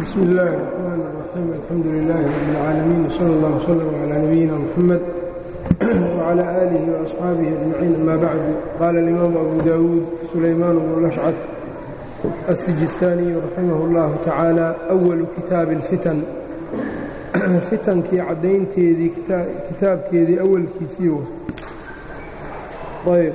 bsmi اllahi الرحmn الرaxيim alxamdu لilaahi rab اlcaalamiin wslى اllah wslm عlى nabiyina mxamed wعlى آlihi وأصxaabihi أجmaciin ama bacdu qaala اlimaamu abu dawuud sulaymaan bnu lashcad الsijistaaniyu raximah اllahu tacaala أwalu kitaabi اlfitan fitankii caddaynteedii kitaabkeedii awalkiisii ayb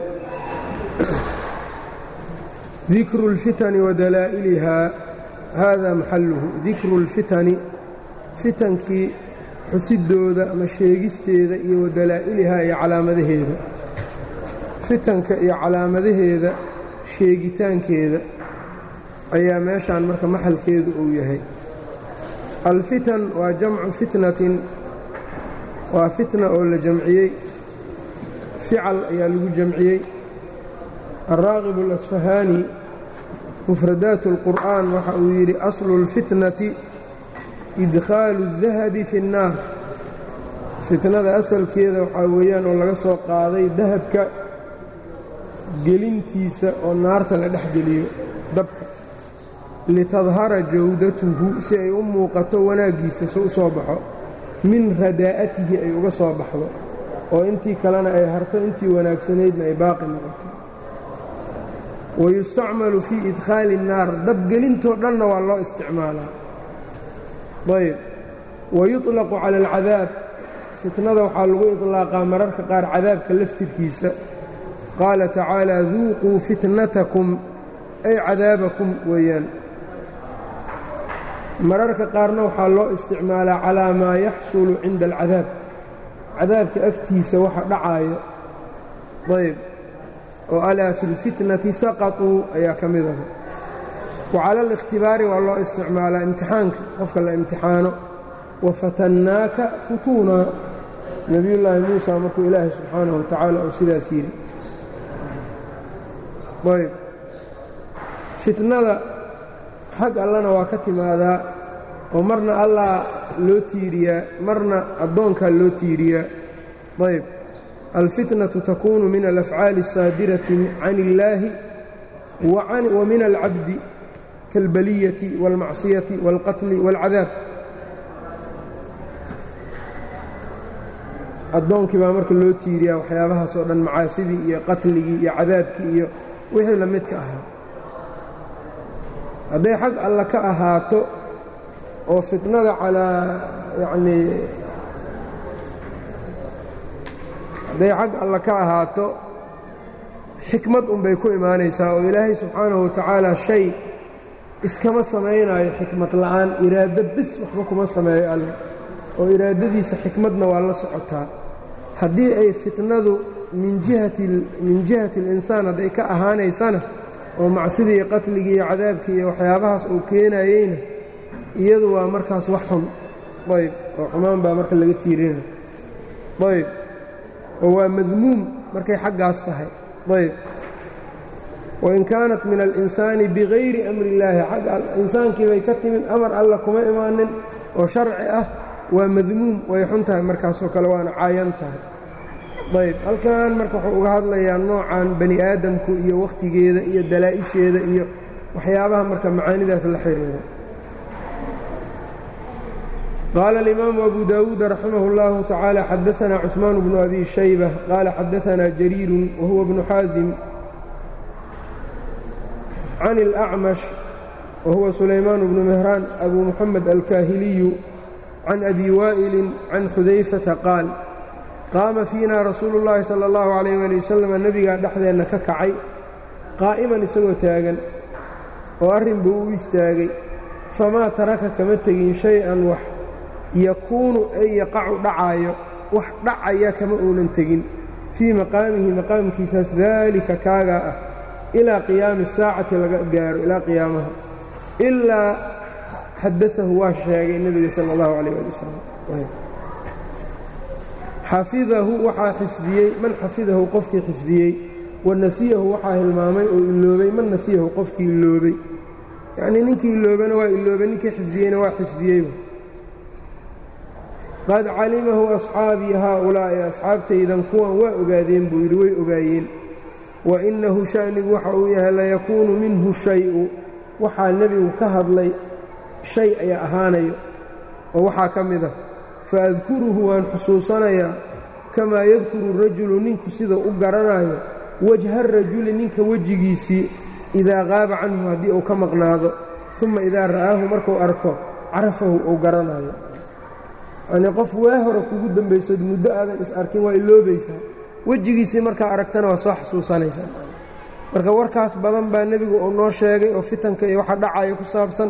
dikru اlfitani wadalaa'ilihaa hada maxaluhu dikru اlfitani fitankii xusidooda ama sheegisteeda iyo wadalaa'ilihaa iyo calaamadaheeda fitanka iyo calaamadaheeda sheegitaankeeda ayaa meeshaan marka maxalkeedu uu yahay alfitan waa jamcu fitnatin waa fitna oo la jamciyey fical ayaa lagu jamciyey alraaqib اlasfahaani mufradaat اlqur'aan waxa uu yidhi aslu اlfitnati idkhaalu الdahabi fi الnaar fitnada asalkeeda waxaa weeyaan oo laga soo qaaday dahabka gelintiisa oo naarta la dhex geliyo dabka litadhara jawdatuhu si ay u muuqato wanaaggiisa si u soo baxo min radaa'atihi ay uga soo baxdo oo intii kalena ay harto intii wanaagsanaydna ay baaqi noqoto wayustacmalu fii idkhaali الnaar dabgelintoo dhanna waa loo isticmaalaa ayb wayuطlaqu cala alcadaab fitnada waxaa lagu iطlaaqaa mararka qaar cadaabka laftirkiisa qaala tacaala duuquu fitnatakum ay cadaabakum weeyaan mararka qaarna waxaa loo isticmaalaa calaa maa yaxsulu cinda alcadaab cadaabka agtiisa waxa dhacaayo ayb oo alaa fi اlfitnati saqaطuu ayaa ka midaba wacala alikhtibaari waa loo isticmaalaa imtixaanka qofka la imtixaano wafatannaaka futuunaa nebiyullaahi muusa markuu ilaahay subxaanahu wa tacaala uu sidaas yidhi ayb fitnada xag allana waa ka timaadaa oo marna allah loo tiiriyaa marna addoonkaa loo tiiriyaa ayb alfitnatu takuunu min alafcaali الsaadirati can illaahi wa min alcabdi kaalbaliyati wاlmacsiyati wاlqatli wاlcadaab addoonkii baa marka loo tiiriyaa waxyaabahaas oo dhan macaasidii iyo qatligii iyo cadaabkii iyo wixii la midka ahaa hadday xag alla ka ahaato oo fitnada calaa yacnii hadday xag alla ka ahaato xikmad unbay ku imaanaysaa oo ilaahay subxaanahu wa tacaala shay iskama samaynaayo xikmad la'aan iraado bis waxba kuma sameeyo alle oo iraadadiisa xikmadna waa la socotaa haddii ay fitnadu min jihati min jihati alinsaan hadday ka ahaanaysana oo macsidii iyo qatligii iyo cadaabkii iyo waxyaabahaas uu keenayeyna iyadu waa markaas wax xun ayb oo xumaan baa marka laga tiirina ayb oo waa madmuum markay xaggaas tahay ayb wain kaanat min alinsaani bigayri amri illaahi xagga insaankii bay ka timid amar alla kuma imaanin oo sharci ah waa madmuum way xun tahay markaasoo kale waana caayan tahay ayb halkan marka wuxuu uga hadlayaa noocan bani aadamku iyo wakhtigeeda iyo dalaa'isheeda iyo waxyaabaha marka macaanidaas la xiriira qaala alimaamu abu dawuud raximah اllahu tacaala xadaanaa cuثmaan bnu abi shayba qaala xadaanaa jariiru wahuwa bnu xaasim can اlأcmash wahuwa sulaymaan bnu mehraan abu muxamed alkaahiliyu can abi waa'ili can xudayfata qaal qaama fiina rasuulu اllaahi salى اllahu عalayh wali wasalam nebigaa dhexdeenna ka kacay qaa'iman isagoo taagan oo arrin buu u istaagay famaa taraka kama tegin shay-an wax yakuunu ay yaqacu dhacaayo wax dhacaya kama uunan tegin fii maqaamihi maqaamkiisaas daalika kaagaa ah ilaa qiyaami saacati laga gaaro ilaa qiyaamaha ilaa xadaahu waa sheegay nebiga sala اllahu calayh ali wasalam xafidahu waxaa xifdiyey man xafidahu qofkii xifdiyey wa nasiyahu waxaa hilmaamay oo iloobay man nasiyahu qofkii iloobay yacnii ninkii iloobana waa iloobay ninkii xifdiyeyna waa xifdiyey qad calimahu asxaabii haaulaa'i asxaabtaydan kuwan waa ogaadeen buu yidhi way ogaayeen wa innahu sha'nigu waxa uu yahay layakuunu minhu shay-u waxaa nebigu ka hadlay shay ayaa ahaanayo oo waxaa ka mid ah faadkuruhu waan xusuusanayaa kamaa yadkuru rajulu ninku sida u garanayo wajha rajuli ninka wejigiisii idaa qaaba canhu haddii uu ka maqnaado uma idaa ra'aahu markuu arko carafahu uu garanayo yanii qof waa hore kugu dambaysood muddo aadan is arkin waa iloobaysaa wejigiisii markaa aragtana waa soo xasuusanaysaa marka warkaas badan baa nebigu uu noo sheegay oo fitanka iyo waxa dhacaya ku saabsan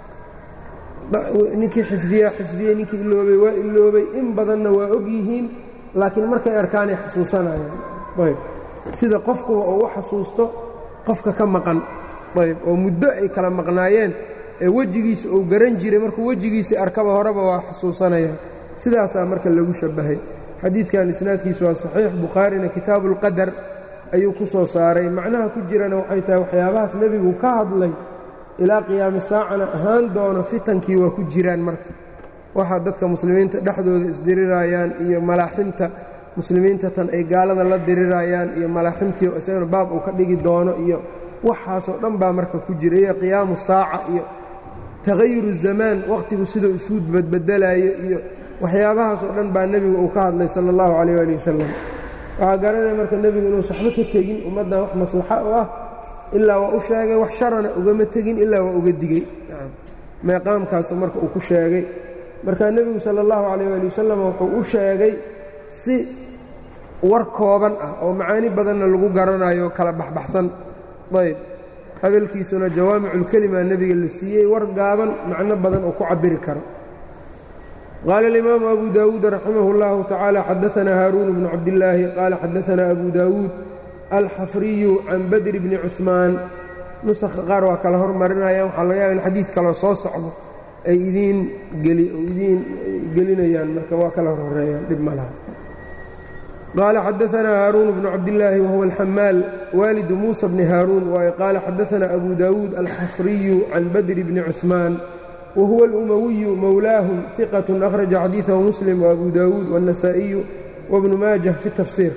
ninkii xifdiyaa xifdiyey ninkii iloobay waa iloobay in badanna waa og yihiin laakiin markay arkaanay xasuusanayaan ayb sida qofkuba uu u xasuusto qofka ka maqan ayb oo muddo ay kala maqnaayeen ee wejigiisa uu garan jiray markuu wejigiisii arkaba horeba waa xasuusanayaan sidaasaa marka lagu shabbahay xadiidkan isnaadkiisu waa saxiix bukhaarina kitaabu ulqadar ayuu ku soo saaray macnaha ku jirana waxay tahay waxyaabahaas nebigu ka hadlay ilaa qiyaami saacana ahaan doono fitankii waa ku jiraan marka waxaa dadka muslimiinta dhexdooda isdirirayaan iyo malaaximta muslimiinta tan ay gaalada la dirirayaan iyo malaaximtii isagana baab uu ka dhigi doono iyo waxaasoo dhan baa marka ku jira iyo qiyaamu saaca iyo tagayuru zamaan wakhtigu siduu isu badbedelayo iyo waxyaabahaasoo dhan baa nebigu uu ka hadlay sala allahu calayh ali wasalam waxaa garanaya marka nebigu inuu saxbo ka tegin ummaddan wax maslaxa u ah ilaa waa u sheegay wax sharana ugama tegin ilaa waa uga digey meeqaamkaas marka uu ku sheegay marka nebigu sala allahu calayh ali wasalam wuxuu u sheegay si war kooban ah oo macaani badanna lagu garanayo kala baxbaxsan ayb hadalkiisuna jawaamiculkelima nebiga la siiyey war gaaban macno badan oo ku cabiri karo qaala alimaamu abu daawuud raximah اllahu tacaala xadaanaa haaruun bnu cabdillaahi qaala xadaanaa abu daawuud alxafriyu can badri bni cuثmaan nusakha qaar waa kala hormarinayaan waxaa laga yaaba in xadiid kaloo soo socdo ay idiin idiin gelinayaan marka waa kala horhoreeyaan dhib ma laha qaala xadaanaa haaruun bnu cabdillaahi wahuwa alxamaal waalidu muusa bni haaruun waaye qaala xadaanaa abu daawuud alxafriyu can badri bni cuثmaan wahuwa alumawiyu mowlaahum iqat akhraja xadiidahu muslim waabu daawuud waاnnasaa'iyu wabnu maajah fi tafsiir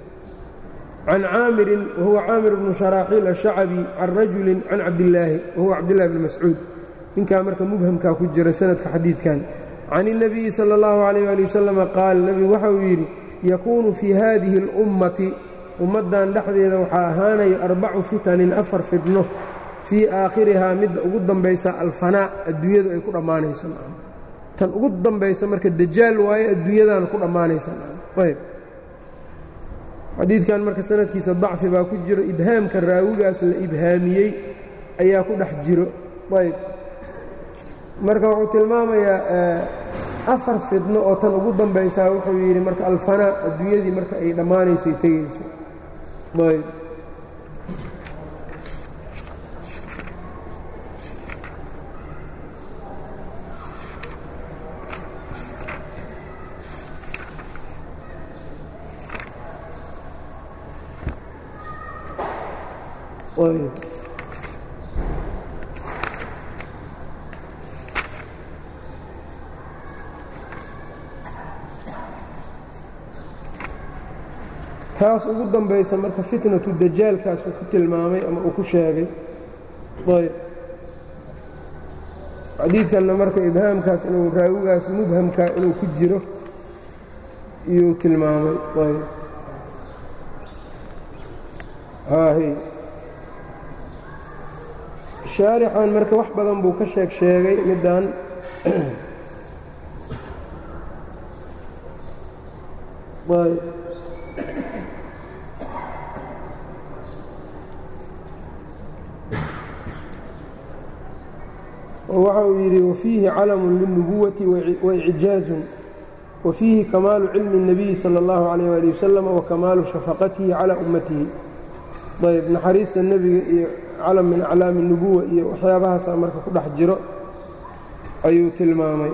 can caamirin wahuwa caamir bnu sharaaxiil ashacabi can rajulin can cabdillaahi wahuwa cabdillahi bni mascuud ninkaa marka mubhamkaa ku jira sanadka xadiidkan can الnabiyi salى اllahu عalayh ali wasalama qaal nebigu waxa uu yidhi yakuunu fii haadihi اlummati ummaddan dhexdeeda waxaa ahaanaya arbacu fitanin afar fidno fii aakhirihaa midda ugu dambaysa alfanaa adduunyadu ay ku dhammaanayso tan ugu dambaysa marka dajaal waaye adduunyadaana ku dhammaanaysa ayb xadiidkan marka sanadkiisa dacfi baa ku jiro ibhaamka raawigaas la ibhaamiyey ayaa ku dhex jiro ayb marka wuxuu tilmaamayaa afar fidno oo tan ugu dambaysaa wuxuu yidhi marka alfanaa adduunyadii marka ay dhammaanayso ay tegayso ayb ayb taas ugu dambaysa marka fitnatu dajaalkaas uu ku tilmaamay ama uu ku sheegay ayb xadiidkanna marka ibhaamkaas inuu raawigaas mubhamkaa inuu ku jiro iyuu tilmaamay ayb haahy shaarixan marka wax badan buu ka sheeg sheegay middan ayb waxa uu yidhi wafiihi calamu lilnubuwati waicjaazun wafiihi kamaalu cilmi الnabiyi salى اllahu عalayh ali wasalam wakamaalu shafaqatihi calى ummatihi ayb naxariista nebiga iyo calam min aclaami الnubuwa iyo waxyaabahaasaa marka ku dhex jiro ayuu tilmaamay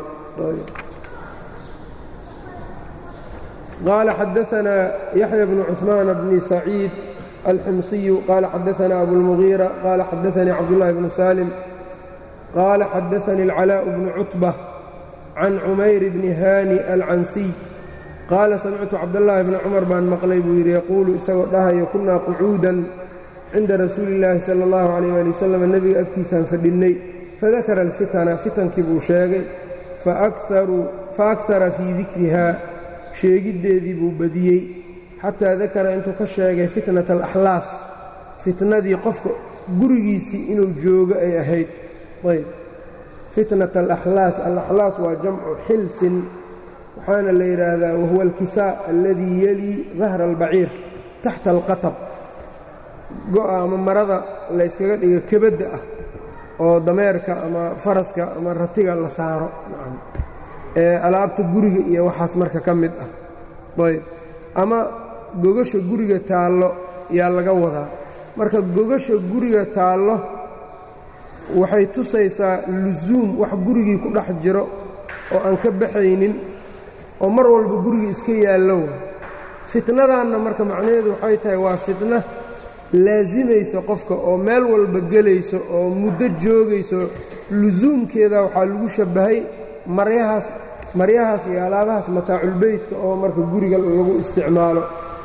qaala xadaanaa yaxya bnu cuثmaan bni saciid alximsiyu qaala xadaanaa abulmugiira qaala xadaanii cabdullahi bnu salim qال xadaثnي الcلاء بن cتبة can cumayr bni hani alcansiy qaala samictu cabdالlahi bni cumar baan maqlay buu yidhi yaquulu isagoo dhahayo kunaa qucuudan cinda rasuuli اllaahi salى اllahu عalيyه ali wasalam nebiga agtiisaan fadhinnay fadakara alfitana fitankii buu sheegay faakara fii dikrihaa sheegiddeedii buu badiyey xataa dakara intuu ka sheegay fitnata alaxlaas fitnadii qofka gurigiisii inuu joogo ay ahayd ayb fitnata alaxlaas alaxlaas waa jamcu xilsin waxaana la yidhaahdaa wahuwa alkisaa alladii yelii dahra albaciir taxta alqatab go'a ama marada layskaga dhigo kebadda ah oo dameerka ama faraska ama ratiga la saaro ee alaabta guriga iyo waxaas marka ka mid ah ayb ama gogasha guriga taallo yaa laga wadaa marka gogasha guriga taallo waxay tusaysaa lusuum wax gurigii ku dhex jiro oo aan ka baxaynin oo mar walba guriga iska yaallo fitnadanna marka macnaheedu waxay tahay waa fitna laasimayso qofka oo meel walba gelayso oo muddo joogayso lusuumkeeda waxaa lagu shabbahay maryahaas maryahaas iyo alaabahaas mataaculbeytka oo marka guriga lagu isticmaalo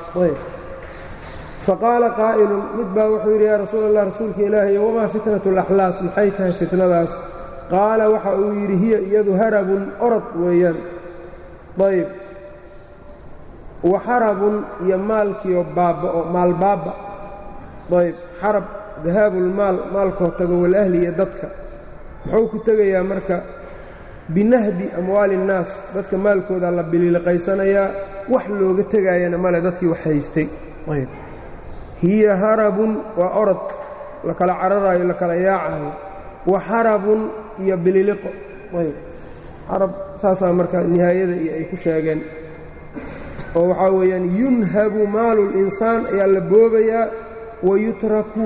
faqaala qaa'ilun mid baa wuxuu yidhi yaa rasuul allah rasuulka ilaahay wamaa fitnatu alaxlaas maxay tahay fitnadaas qaala waxa uu yidhi hiya iyadu harabun orod weeyaan ayb wa xarabun iyo maalkiio baaba'o maal baaba ayb xarab dahaabulmaal maalkoo tago walahli iyo dadka muxuu ku tegayaa marka binahbi amwaali innaas dadka maalkooda la biliiliqaysanayaa wax looga tegaayana male dadkii wax haystay ayb hiya harabun waa orod la kala cararaayo la kala yaacayo wa xarabun iyo bililiqo ayb xarab saasaa marka nihaayada iyo ay ku sheegeen oo waxaa weeyaan yunhabu maalu linsaan ayaa la boobayaa wayutraku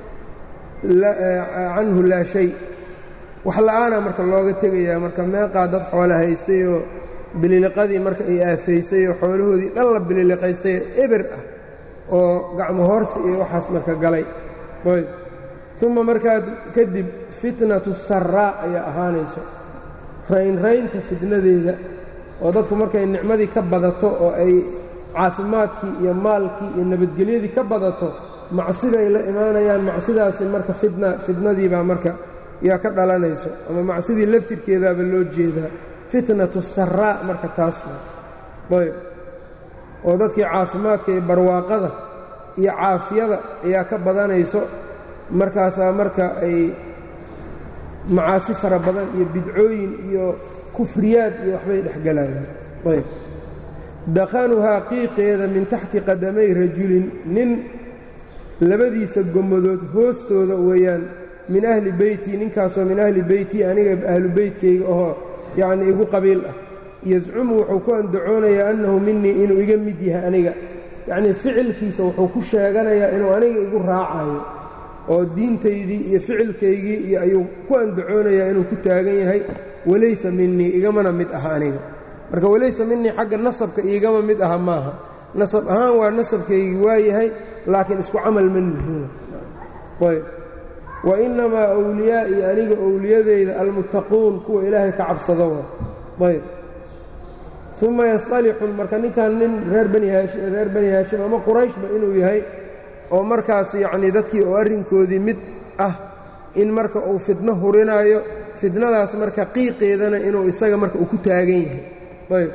canhu laa shay wax la'aana marka looga tegayaa marka meeqaa dad xoola haystay oo bililiqadii marka ay aafaysay oo xoolahoodii dhan la bililiqaystay eber ah oo gacmo hoorsi iyo waxaas marka galay ayb uma markaa kadib fitnatu saraa ayaa ahaanayso raynraynta fitnadeeda oo dadku markay nicmadii ka badato oo ay caafimaadkii iyo maalkii iyo nabadgelyadii ka badato macsiday la imaanayaan macsidaasi marka fitna fitnadiibaa marka yaa ka dhalanayso ama macsidii laftirkeedaaba loo jeedaa fitnatu saraa marka taas ayb oo dadkii caafimaadka iyo barwaaqada iyo caafiyada ayaa ka badanayso markaasaa marka ay macaasi fara badan iyo bidcooyin iyo kufriyaad iyo waxbay dhexgelayaan ayb dakhanuhaa qiiqeeda min taxti qadamay rajulin nin labadiisa gommadood hoostooda weeyaan min ahli beyti ninkaasoo min ahli beyti aniga ahlu beytkayga ahoo yacnii igu qabiil ah yascumu wuxuu ku andacoonayaa annahu minii inuu iga mid yahay aniga yacnii ficilkiisa wuxuu ku sheeganayaa inuu aniga igu raacayo oo diintaydii iyo ficilkaygii iyo ayuu ku andacoonayaa inuu ku taagan yahay walaysa minii igamana mid aha aniga marka walaysa minii xagga nasabka iigama mid aha maaha nasab ahaan waa nasabkaygii waa yahay laakiin isku camal ma nihiin ayb wa innamaa awliyaa'ii aniga owliyadayda almuttaquun kuwa ilaahay ka cabsado waa ayb uma yasطalixun marka ninkan nin reer bani haashim reer bani haashim ama qurayshba inuu yahay oo markaas yacnii dadkii oo arrinkoodii mid ah in marka uu fitno hurinaayo fitnadaas marka qiiqeedana inuu isaga marka uu ku taagan yahay ayb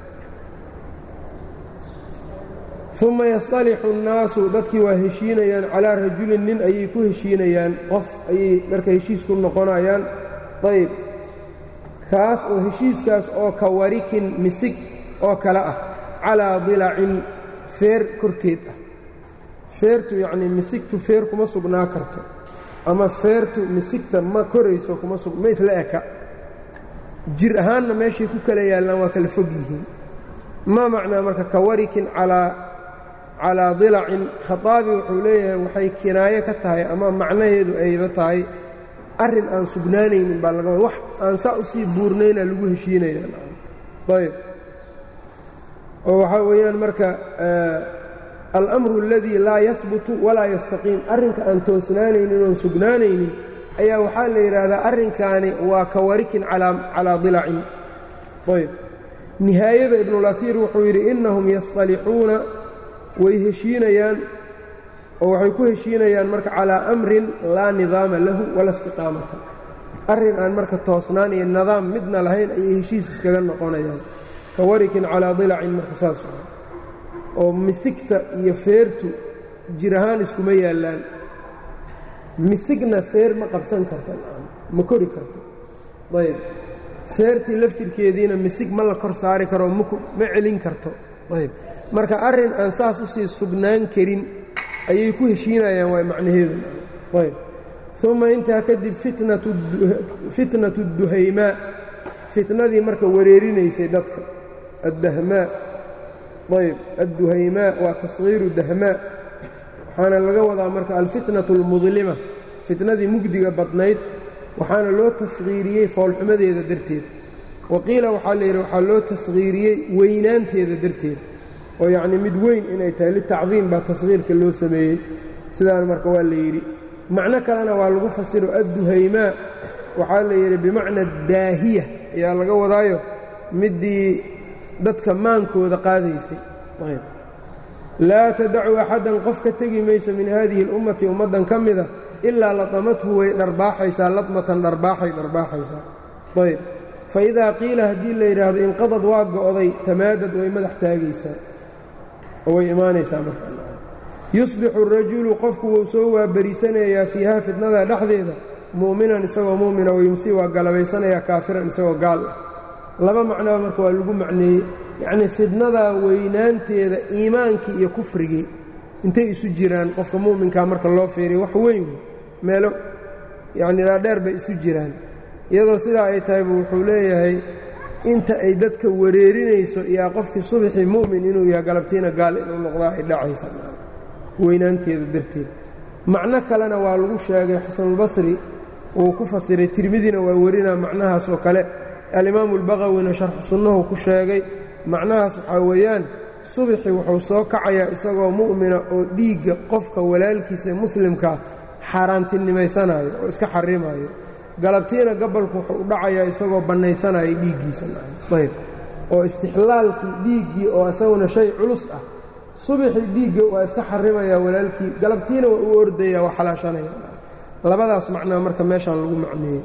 uma yasطalixu الnaasu dadkii waa heshiinayaan calaa rajulin nin ayay ku heshiinayaan qof ayay marka heshiis ku noqonayaan ayb kaas oo heshiiskaas oo ka warikin misig oo kale ah calaa dilacin feer korkeed ah feertu yacnii misigtu feer kuma sugnaa karto ama feertu misigta ma korayso kuma sug ma isla eka jir ahaanna meeshay ku kala yaallaan waa kala fog yihiin maa macnaa marka ka warikin calaa calaa dilacin khaaabi wuxuu leeyahay waxay kinaayo ka tahay ama macnaheedu ayba tahay arrin aan sugnaanaynin baa laga wax aan saa u sii buurnayna lagu heshiinaya ayb oo waxaa weeyaan marka alamru اladii laa yahbutu walaa yastaqiim arrinka aan toosnaanaynin oon sugnaanaynin ayaa waxaa la yidhaahdaa arrinkaani waa ka warikin calaa dilacin ayb nihaayada ibnulaiir wuxuu yidhi innahum yasطalixuuna way heshiinayaan oo waxay ku heshiinayaan marka calaa amrin laa nidaama lahu wala istiqaamata arrin aan marka toosnaan iyo nidaam midna lahayn ayay heshiis iskaga noqonayaan ka warikin calaa dilacin marka saas oo misigta iyo feertu jir ahaan iskuma yaallaan misigna feer ma qabsan karta ma kori karto ayb feertii laftirkeediina misig ma la kor saari karo ma celin karto ayb marka arrin aan saas usii sugnaan karin ayay ku heshiinayaan waa macnaheedu ayb uma intaa kadib fitnatu duhaymaa fitnadii marka wareerinaysay dadka addahmaa ayb adduhaymaa waa tasgiiru dahmaa waxaana laga wadaa marka alfitnatu almudlima fitnadii mugdiga badnayd waxaana loo tasgiiriyey foolxumadeeda darteed wa qiila waxaa la yidhi waxaa loo tasgiiriyey weynaanteeda darteed oo yacnii mid weyn inay tahay litacdiim baa tasgiirka loo sameeyey sidaan marka waa la yidhi macno kalena waa lagu fasiro adduhaymaa waxaa la yidhi bimacna daahiya ayaa laga wadaayo middii dadka maankooda qaadaysay laa tadacu axaddan qof ka tegi mayso min haadihi اlummati ummaddan ka mida ilaa ladamathu way dharbaaxaysaa ladmatan dharbaaxay dharbaaxaysaa ayb faidaa qiila haddii la yidhaahdo inqadad waa go'day tamaadad way madax taagaysaa oo way imaanaysaa marka yusbixu rajulu qofku wuu soo waabariisanayaa fiiha fitnada dhexdeeda mu'minan isagoo mu'mina wayumsi waa galabaysanayaa kaafiran isagoo gaal ah laba macnoba marka waa lagu macneeyey yacnii fidnadaa weynaanteeda iimaankii iyo kufrigii intay isu jiraan qofka mu'minkaa marka loo fiiriyo wax weyn meelo yacnii dhaadheer bay isu jiraan iyadoo sidaa ay tahaybu wuxuu leeyahay inta ay dadka wareerinayso yaa qofkii subaxii mu'min inuu yahay galabtiina gaal inuu noqdaa ay dhacaysaa weynaanteeda darteed macno kalena waa lagu sheegay xasanulbasri uu ku fasiray tirmidina waa warinaa macnahaas oo kale alimaamu albaqawina sharxu sunnahu ku sheegay macnahaas waxaa weeyaan subaxii wuxuu soo kacayaa isagoo mu'mina oo dhiigga qofka walaalkiisa muslimkaa xaaraantinimaysanaayo oo iska xarimayo galabtiina gabalku wuxuu u dhacayaa isagoo bannaysanaya dhiiggiisa ayb oo istixlaalkii dhiiggii oo isaguna shay culus ah subaxii dhiigga waa iska xarimayaa walaalkii galabtiina waa u ordaya waa xalaashanaya labadaas macnaa marka meeshaan lagu macneeyey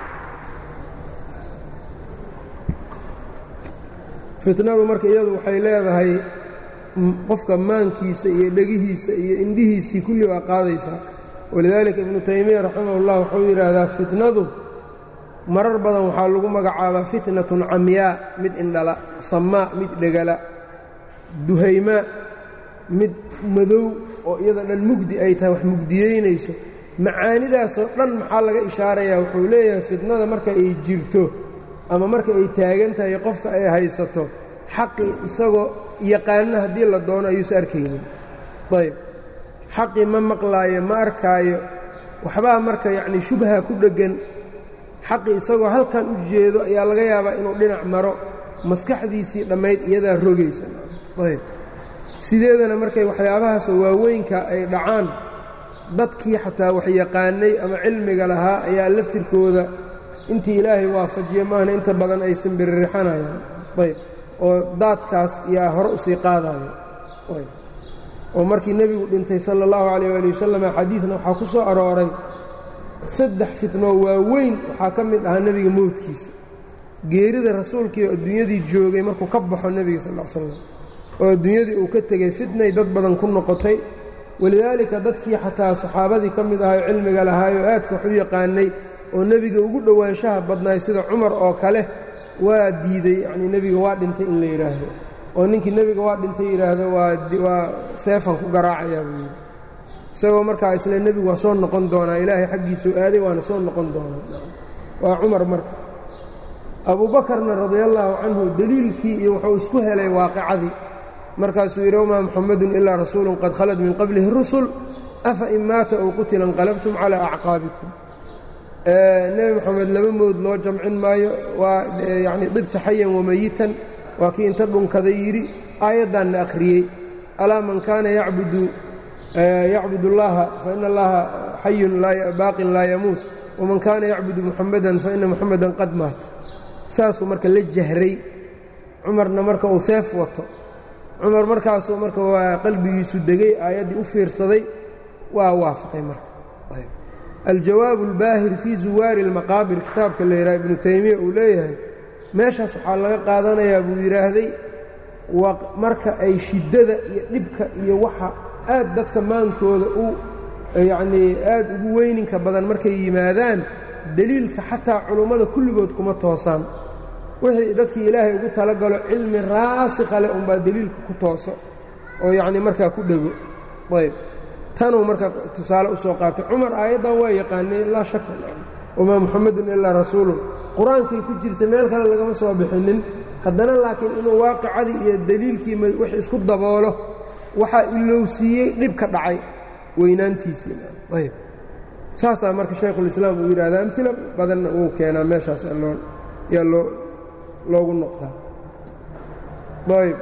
fitnadu marka iyadu waxay leedahay qofka maankiisa iyo dhegihiisa iyo indhihiisii kulli waa qaadaysaa walidaalika ibnu taymiya raximahullah wuxuu yidhaahdaa fitnadu marar badan waxaa lagu magacaabaa fitnatun camyaa mid indhala samaa mid dhegala duhaymaa mid madow oo iyada dhan mugdi ay tahay wax mugdiyeynayso macaanidaasoo dhan maxaa laga ishaarayaa wuxuu leeyahay fitnada marka ay jirto ama marka ay taagan tahay qofka ay haysato xaqi isagoo yaqaana haddii la doono ayuusa arkaynin ayb xaqii ma maqlaayo ma arkaayo waxbaa marka yacnii shubha ku dheggan xaqi isagoo halkan u jeedo ayaa laga yaabaa inuu dhinac maro maskaxdiisii dhammayd iyadaa rogaysa ayb sideedana markay waxyaabahaasoo waaweynka ay dhacaan dadkii xataa wax yaqaanay ama cilmiga lahaa ayaa laftirkooda intii ilaahay waafajiye maahna inta badan ay simbirrixanayaan ayb oo daadkaas yaa hore usii qaadayo ayb oo markii nebigu dhintay sala allahu calayh waali wasalam xadiidna waxaa ku soo arooray saddex fitnoo waaweyn waxaa ka mid ahaa nebiga mowdkiisa geerida rasuulkii oo adduunyadii joogay markuu ka baxo nebiga sal l slam oo adduunyadii uu ka tegey fitnay dad badan ku noqotay walidaalika dadkii xataa saxaabadii ka mid ahayo cilmiga lahaayoo aadka wax u yaqaanay oo nebiga ugu dhowaanshaha badnaay sida cumar oo kale waa diiday yacnii nebiga waa dhintay in la yidhaahdo oo ninkii nebiga waa dhintay yidhaahdo waa seefan ku garaacayaa buu yidhi isagoo markaa isle nebigu waa soo noqon doonaa ilaahay xaggiisuu aaday waana soo noqon doonaa waa cumar marka abuubakarna radiallaahu canhu deliilkii iyo wuxuu isku helay waaqicadii markaasuu yidhi wamaa muxamadun ilaa rasuulun qad khalad min qablihi rusul afa in maata ow qutila inqalabtum calaa acqaabikum nebi moxamed laba mood loo jamcin maayo waa yacnii dibta xayan wamayitan waa kii inta dhunkaday yidhi aayaddaanna akhriyey alaa man kaana yacbudu yacbud اllaha faina allaha xayun baaqin laa yamuut waman kaana yacbudu muxamadan faina muxamadan qad maat saasuu marka la jahray cumarna marka uu seef wato cumar markaasuu marka waa qalbigiisu degay aayaddii u fiirsaday waa waafaqay marka aljawaab اlbaahir fii zuwaari اlmaqaabir kitaabka la yidhaha ibnu taymiya uu leeyahay meeshaas waxaa laga qaadanayaa buu yidhaahday marka ay shiddada iyo dhibka iyo waxa aad dadka maankooda u yacnii aad ugu weyninka badan markay yimaadaan deliilka xataa culummada kulligood kuma toosaan wixii dadkii ilaahay ugu talagalo cilmi raasikha leh unbaa deliilka ku tooso oo yacnii markaa ku dhego ayb tanuu marka tusaale u soo qaatay cumar aayaddan waa yaqaanay laa shaka wamaa muxamedun ilaa rasuulun qur-aankay ku jirta meel kale lagama soo bixinin haddana laakiin inuu waaqicadii iyo deliilkii wix isku daboolo waxaa ilowsiiyey dhibka dhacay weynaantiisiiayb saasaa marka shaykhulislaam uu yidhahda amfila badanna uu keenaa meeshaas yaa loo loogu noqdaa ayb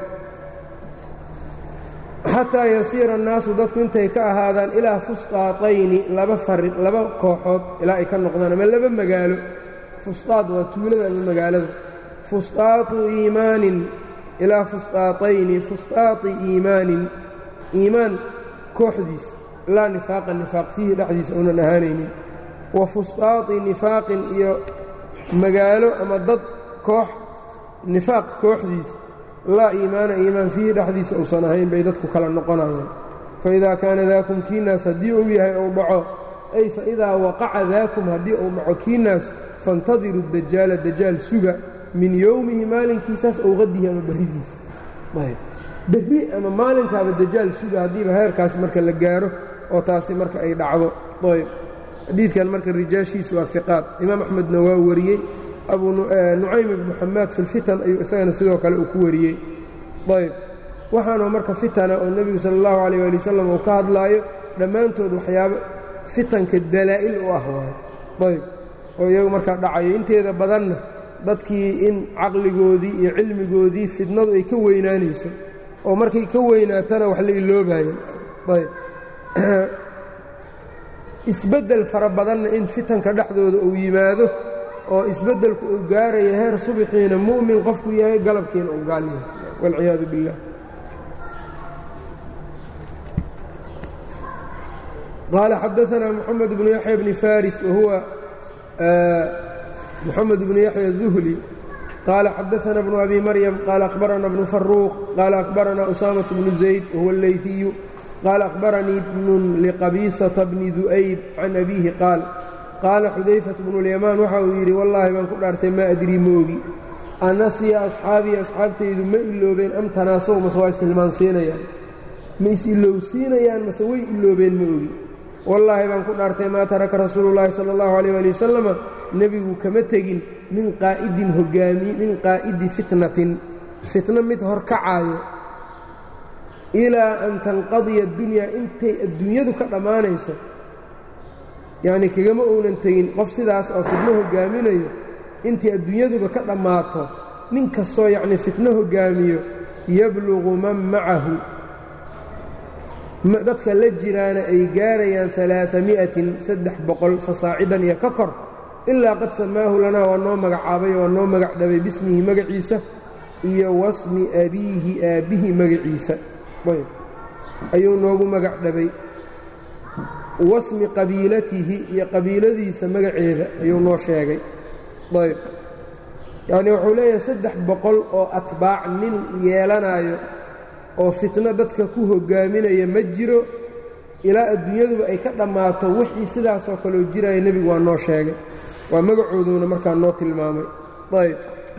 xataa yasiira annaasu dadku intay ka ahaadaan ilaa fusطaatayni laba fari laba kooxood ilaa ay ka noqdaan ama laba magaalo fusطaad waa tuulada ama magaalada fusطaatu iimaanin ilaa fusطaatayni fusطaati iimaanin iimaan kooxdiisa laa nifaaqa nifaaq fiihi dhexdiisa uunan ahaanaynin wa fusطaati nifaaqin iyo magaalo ama dad koox nifaaq kooxdiisa laa iimaana iimaan fiihi dhexdiisa uusan ahayn bay dadku kala noqonayaan faidaa kaana daakum kiinaas haddii uu yahay ou dhaco ay faidaa waqaca daakum haddii uu dhaco kiinaas faاntadiru dajaala dajaal suga min yowmihi maalinkiisaas ow qadihi ama berridiisa berri ama maalinkaaba dajaal suga haddiiba heerkaas marka la gaaro oo taasi marka ay dhacdo ayb xadiidkan marka rijaashiisu waa iqaad imaam axmedna waa wariyey abu nucaym ibnu xamaad fi lfitan ayuu isagana sidoo kale uu ku wariyey ayb waxaana marka fitana oo nebigu sala allahu alayh ali wasalam uu ka hadlaayo dhammaantood waxyaabo fitanka dalaa'il u ah waayo ayb oo iyagu markaa dhacayo inteeda badanna dadkii in caqligoodii iyo cilmigoodii fitnadu ay ka weynaanayso oo markay ka weynaatana wax la iloobaayeen ayb isbeddel fara badanna in fitanka dhexdooda uu yimaado oo isbeddelku uu gaaraya heer subixiina mu'min qofku yahay galabkiina uu gaal yahay waalciyaadu billah qaala xadaanaa moxamed bnu yaxya bni faris wahuwa moxamed bnu yaxya الduhli qaala xadaana bnu abi maryam qaala akhbarana bnu faruuq qaala akhbarana usaamaة bnu zayd wahuwa اleyfiyu qaala akhbaranii bnun liqabiisata bni du'ayb can abiihi qaal qaala xudayfat bnu اlyamaan waxa uu yidhi wallaahi baan ku dhaartay maa adrii moogi anasiya asxaabii asxaabtaydu ma iloobeen am tanaasaw mase waa ishilmaansiinayaan ma is-ilowsiinayaan mase way iloobeen ma ogi wallaahi baan ku dhaartay maa taraka rasuulu llaahi sala allahu alayh ali wasalama nebigu kama tegin min qaa'idin hogaami min qaa'idi fitnatin fitno mid horkacaayo ilaa an tanqadiya addunyaa intay adduunyadu ka dhammaanayso yacnii kagama uunan tegin qof sidaas oo fitno hogaaminayo intii adduunyaduba ka dhammaato nin kastoo yacnii fitno hogaamiyo yabluqu man macahu dadka la jiraana ay gaarayaan alaami'atin saddex boqol fasaacidan iyo ka kor ilaa qad samaahu lanaa waa noo magacaabay waa noo magac dhabay bismihi magaciisa iyo wasmi abiihi aabbihi magaciisa ayuu noogu magac dhabay wasmi qabiilatihi iyo qabiiladiisa magaceeda ayuu noo sheegay ayb yacnii wuxuu leeyahay saddex boqol oo atbaac nin yeelanaayo oo fitno dadka ku hogaaminaya ma jiro ilaa adduunyaduba ay ka dhammaato wixii sidaasoo kaleo jiraya nebigu waa noo sheegay waa magacooduuna markaa noo tilmaamay ayb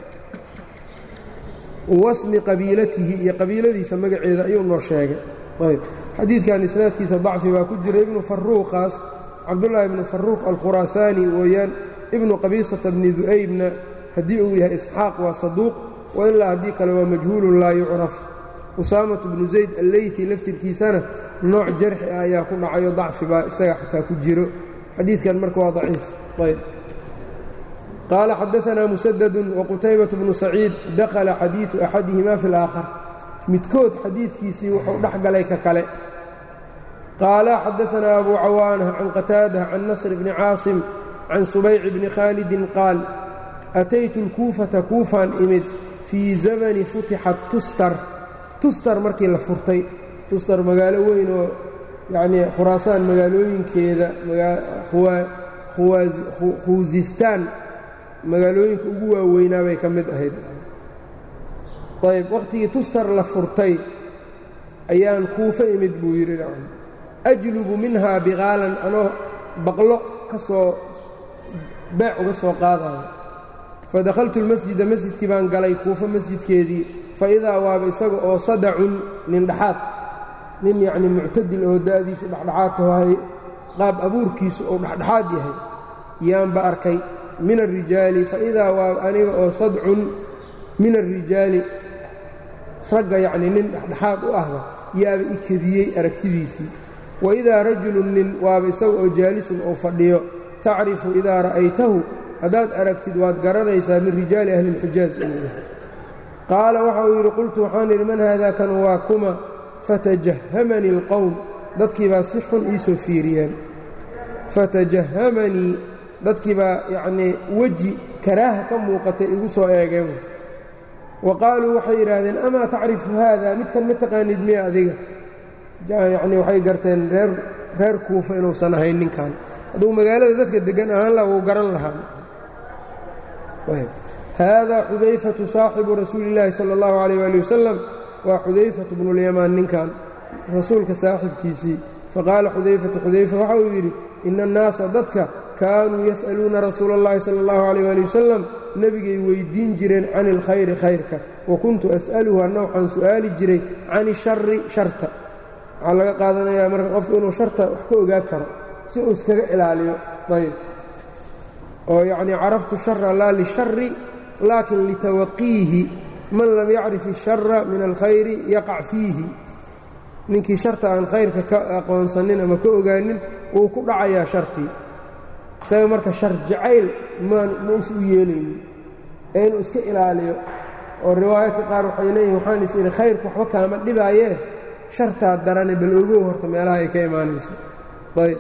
wasmi qabiilatihi iyo qabiiladiisa magaceeda ayuu noo sheegay ayb xadiidkan isnaadkiisa dacfi baa ku jira ibnu faruuqaas cabdullaahi ibnu faruuq alkhuraasaani weeyaan ibnu qabiisata bni du'aybna haddii uu yahay isxaaq waa saduuq wa ilaa haddii kale waa majhuulun laa yucraf usaamatu bnu zayd alleyfi laftirkiisana nooc jarxi ah ayaa ku dhacayo dacfi baa isaga xataa ku jiro xadiidkan marka waa daciif ayb qaala xadaanaa musadadun waqutaybat bnu saciid dakhala xadiidu axadihima fi اlaakhar midkood xadiidkiisii wuxuu dhex galay ka kale qaala xadaanaa abu cawaana can qataada can nasr bni caasim can subayci bni khaalidin qaal ataytu اlkuufata kuufaan imid fii zamani futixat tustar tustar markii la furtay tustar magaalo weyn oo yacnii khuraasaan magaalooyinkeeda khuusistaan magaalooyinka ugu waaweynaa bay ka mid ahayd ayb wakhtigii tustar la furtay ayaan kuufo imid buu yidhi nacam ajlubu minhaa biqaalan anoo baqlo ka soo beec uga soo qaadayo fadakhaltu lmasjida masjidkii baan galay kuufo masjidkeedii fa idaa waaba isaga oo sadacun nin dhaxaad nin yacnii muctadil oo da'diisu dhexdhexaad tahay qaab abuurkiisu uu dhexdhexaad yahay yaanba arkay min alrijaali fa idaa waaba aniga oo sadcun min alrijaali ragga yacnii nin dhexdhexaad u ahba yaaba i kediyey aragtidiisii wa idaa rajulun nin waaba isaga oo jaalisun oo fadhiyo tacrifu idaa ra'aytahu haddaad aragtid waad garanaysaa min rijaali ahli اlxijaaz inuu yahay qaala waxa uu yidhi qultu waxaan idhi man haadaa kan waa kuma fatajahamanii اlqowm dadkii baa si xun iisoo fiiriyeen fatajahamanii dadkii baa yacnii weji karaaha ka muuqatay igu soo eegeen wa qaaluu waxay yidhaahdeen amaa tacrifu haada midkan ma taqaanid miya adiga yacnii waxay garteen reer reer kuufa inuusan ahayn ninkan hadduu magaalada dadka deggan ahaan laha wuu garan lahaa haadaa xudayfatu saaxibu rasuuli illaahi sala allahu calayh ali wasalam waa xudayfatu bnulyamaan ninkan rasuulka saaxibkiisii faqaala xudayfatu xudayfa waxa uu yidhi ina annaasa dadka kaanuu yas'aluuna rasuula اllahi sala allahu calayh ali wasalam nebigay weyddiin jireen can ilkhayri khayrka wa kuntu as'aluhu anna waxaan su'aali jiray can ishari sharta waxaa laga qaadanayaa marka qofku inuu sharta wax ka ogaa karo si uu iskaga ilaaliyo ayb oo yacnii caraftu shara laa lishari laakin litawaqiihi man lam yacrif ishara min alkhayri yaqac fiihi ninkii sharta aan khayrka ka aqoonsanin ama ka ogaanin wuu ku dhacayaa shartii isaga marka shar jacayl mausa u yeelaynin ee inuu iska ilaaliyo oo riwaayadka qaar waxay leeyihin waxaan is idhi khayrku waxba kaama dhibaayee shartaa darane bal ogow horta meelaha ay ka imaanayso ayb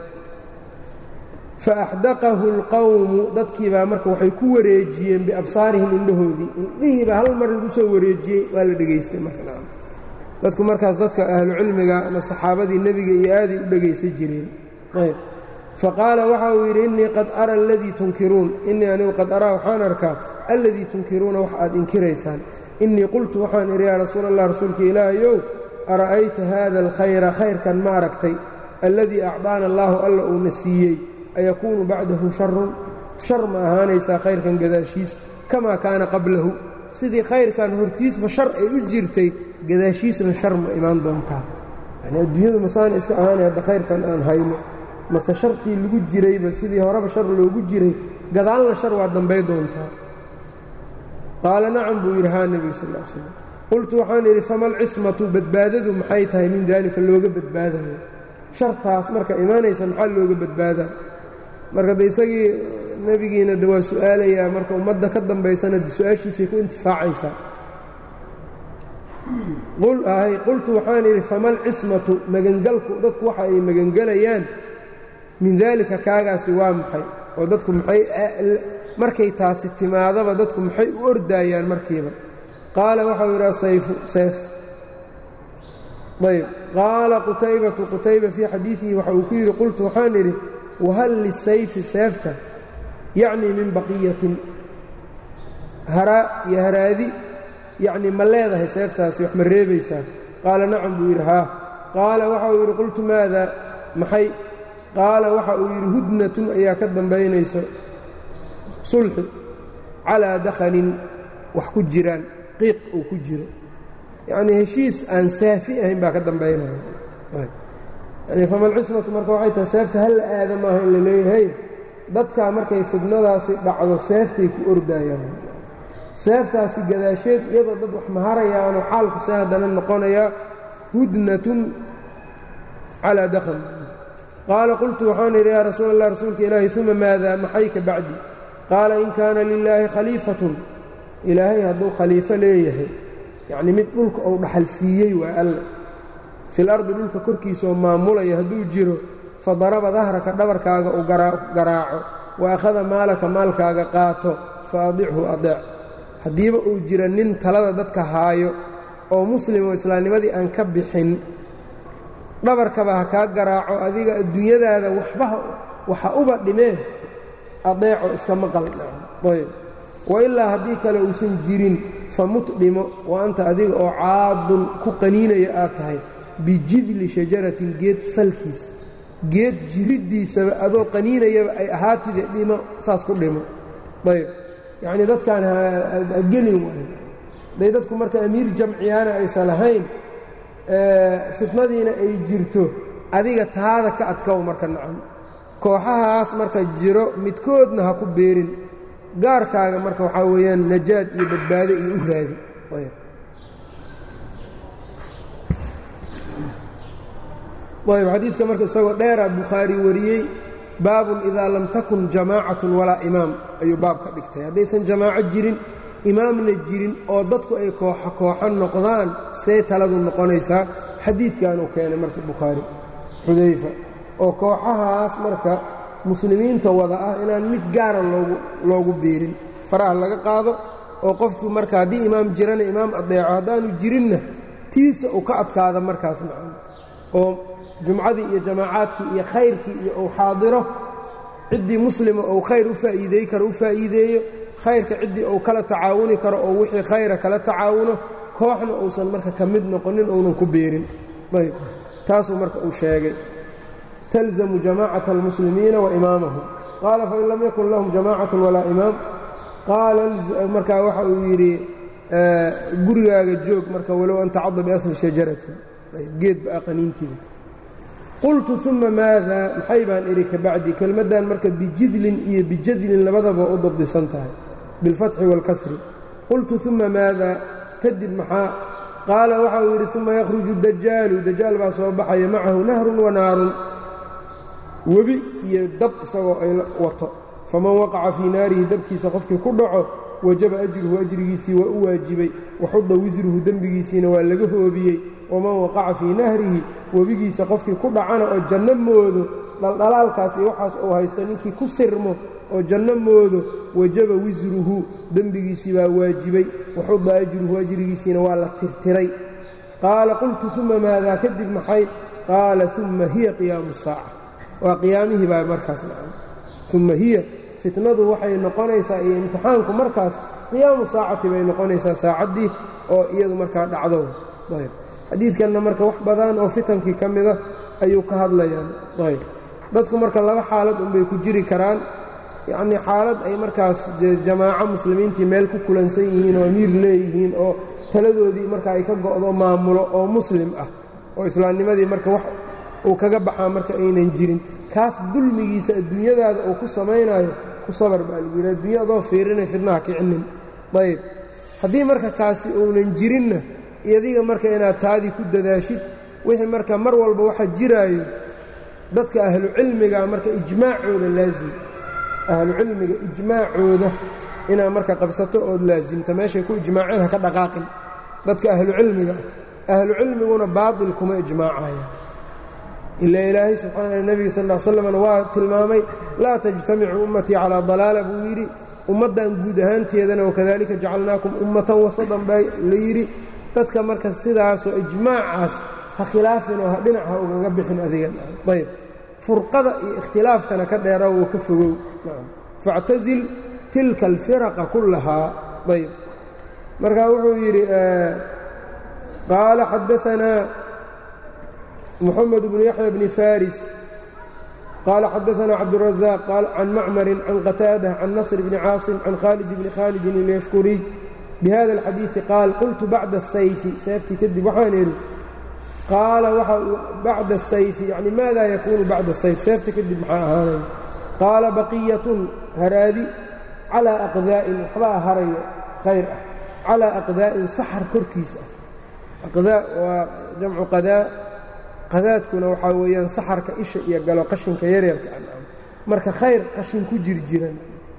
faaxdaqahu اlqowmu dadkii baa marka waxay ku wareejiyeen biabsaarihim indhahoodii indhihiibaa hal mar lagu soo wareejiyey waa la dhegaystay markadadku markaas dadka ahlu cilmiga ama saxaabadii nebiga iyo aaday u dhegaysan jireen ayb faqaala waxa uu yidhi innii qad ara aladii tunkiruun innii anigu qad araa waxaan arkaa alladii tunkiruuna wax aad inkiraysaan innii qultu waxaan idhi yaa rasuul allah rasuulka ilaahayow ara'ayta haada alkhayra khayrkan ma aragtay alladii acdaana allaahu alla uuna siiyey ayakuunu bacdahu sharun shar ma ahaanaysaa khayrkan gadaashiis kamaa kaana qablahu sidii khayrkan hortiisba shar ay u jirtay gadaashiisna shar ma imaan doontaa yani adduunyadu masaana iska ahaanay hadda khayrkan aan hayno mase shartii lagu jirayba sidii horeba shar loogu jiray gadaalna shar waa dambay doontaa qaala nacam buu yidhi haa nebiga sal l slam qultu waxaan idhi fama alcismatu badbaadadu maxay tahay min daalika looga badbaadayo shartaas marka imaanaysa maxaa looga badbaadaa marka de isagii nebigiina de waa su'aalayaa marka ummadda ka dambaysana de su-aashiisay ku intifaacaysaa qultu waxaan idhi fama alcismatu magangalku dadku waxa ay magangelayaan min daalika kaagaasi waa maxay oo dadku maxay markay taasi timaadaba dadku maxay u ordaayaan markiiba qaala waxau yidhaha sayfu seef ayb qaala qutaybatu qutayba fii xadiidihi waxa uu ku yidhi qultu waxaan idhi wahal lisayfi seefta yacnii min baqiyatin haraa iyo haraadi yacnii ma leedahay seeftaasi wax ma reebaysaa qaala nacam buu yidhi haa qaala waxa uu yidhi qultu maada maxay qaala waxa uu yidhi hudnatun ayaa ka dambaynayso sulxi calaa dakhanin wax ku jiraan qiiq uu ku jiro yacnii heshiis aan saafi ahayn baa ka dambaynaya yani famalcismatu marka waxay tahay seefta halla aada maaha in la leeyahay dadkaa markay fidnadaasi dhacdo seeftay ku ordaayaan seeftaasi gadaasheed iyadoo dad wax maharayaanoo xaalku see haddana noqonayaa hudnatun calaa dakhan qaala qultu waxaan idhi yaa rasuul allah rasuulka ilaahi uma maada maxay ka bacdi qaala in kaana lilaahi khaliifatun ilaahay hadduu khaliifo leeyahay yacnii mid dhulka uu dhaxal siiyey waa alle fil ardi dhulka korkiisaoo maamulaya hadduu jiro fa daraba dahraka dhabarkaaga uu garaaco wa akhada maalaka maalkaaga qaato fa adichu adeec haddiiba uu jira nin talada dadka haayo oo muslim oo islaamnimadii aan ka bixin dhabarkaba ha kaa garaaco adiga adduunyadaada waxbaha waxa uba dhimee adeeco iska maqal ayb wailaa haddii kale uusan jirin famut dhimo wa anta adiga oo caadun ku qaniinaya aad tahay bijidli shajaratin geed salkiis geed jiriddiisaba adoo qaniinayaba ay ahaatide dhimo saas ku dhimo ayb yacnii dadkaan hagelin waayo hadday dadku marka amiir jamciyaana aysan lahayn fitnadiina ay jirto adiga taada ka adkow marka nacan kooxahaas marka jiro midkoodna ha ku beerin gaarkaaga marka waxaa weeyaan najaad iyo badbaado iyo u raadi ayb xadiidka marka isagoo dheera bukhaari wariyey baabun idaa lam takun jamaacatun walaa imaam ayuu baab ka dhigtay haddaysan jamaaco jirin imaamna jirin oo dadku ay kooxo kooxo noqdaan see taladu noqonaysaa xadiidkanuu keenay marka bukhaari xudayfa oo kooxahaas marka muslimiinta wada ah inaan mid gaara loogu loogu biirin faraha laga qaado oo qofku marka haddii imaam jirana imaam adeeco haddaanu jirinna tiisa uu ka adkaada markaas macana oo jumcadii iyo jamaacaadkii iyo khayrkii iyo uu xaadiro ciddii muslima ou khayr u faa'iideey karo u faa'iideeyo khayrka ciddii uu kala tacaawuni karo oo wixii khayra kala tacaawuno kooxna uusan marka ka mid noqonin uunan ku beerin ayb taasuu marka uu sheegay talzamu jamaacata almuslimiina wa imaamahum qaala fain lam yakun lahum jamaacatu walaa imaam qaala markaa waxa uu yidhi gurigaaga joog marka walow an tacada biasli shajaratin geed ba qaniintiida qultu uma maada maxay baan idhi ka bacdi kelmaddan marka bijidlin iyo bijadlin labadaba u dabdisan tahay bilfatxi wاlkasri qultu uma maada kadib maxaa qaala waxa uu yidhi uma yakhruju dajaalu dajaal baa soo baxaya macahu nahrun wa naarun webi iyo dab isagoo ay wato faman waqaca fii naarihi dabkiisa qofkii ku dhaco wajaba ajruhu ajrigiisii waa u waajibay waxuda wisruhu dembigiisiina waa laga hoobiyey waman waqaca fii nahrihi webigiisa qofkii ku dhacana oo janno moodo dhaldhalaalkaas iyo waxaas uu haysto ninkii ku sirmo oo janno moodo wajaba wisruhu dembigiisii baa waajibay waxuda ajruhu ajrigiisiina waa la tirtiray qaala qultu uma maadaa kadib maxay qaala uma hiya qiyaamu saaca waa qiyaamihii baa markaas dhacay uma hiya fitnadu waxay noqonaysaa iyo imtixaanku markaas qiyaamu saacati bay noqonaysaa saacaddii oo iyadu markaa dhacdo ayb xadiidkanna marka wax badan oo fitankii ka mida ayuu ka hadlayaan ayb dadku marka laba xaalad unbay ku jiri karaan yacnii xaalad ay markaas dee jamaaco muslimiintii meel ku kulansan yihiin oo amiir leeyihiin oo taladoodii marka ay ka go'do maamulo oo muslim ah oo islaamnimadii marka wax uu kaga baxaa marka aynan jirin kaas dulmigiisa adduunyadaada uu ku samaynayo ku sabar baa lagu yidhi adduunya adoo fiirinay fidnaha kicinin ayb haddii marka kaasi uunan jirinna adiga marka inaad taadii ku dadaashid wixii marka mar walba waxa jiraayo dadka ahlu cilmiga marka ijmaacooda laazim ahlu cilmiga ijmaacooda inaad marka qabsato ood laasimta meeshay ku ijmaaceen ha ka dhaqaaqin dadka ahlu cilmiga ah ahlu cilmiguna baatil kuma ijmaacaya ilaa ilaahay subxaana nebiga sal l slamna waa tilmaamay laa tajtamicu ummatii calaa dalaala buu yidhi ummaddan guud ahaanteedana wakadalika jacalnaakum ummatan wasadan baa la yidhi dadka marka sidaasoo ijmaacaas ha khilaafinoo ha dhinac ha ugaga bixin adigan ayb furqada iyo ikhtilaafkana ka dheera wuu ka fogow factazil tilka alfiraqa kullahaa ayb marka wuxuu yidhi qaala xadaanaa محمد بن يحيى بن فارس قال حدثنا عبد الرزاق قال عن معمر عن قتادة عن نصر بن عاصم عن خالد بن خالد اليشكري بهذا الحديث قال قلت بعد السيف سيفتي كذب وحان قال بعد السيف يعني ماذا يكون بعد السيف سيفتي كذب هذا قال بقية هرادي على أقذاء وحبا هري خير على أقذاء سحر كركيس أقذاء وجمع قذاء qadaadkuna waxaa weeyaan saxarka isha iyo galo qashinka yaryarka ah marka khayr qashin ku jir jiran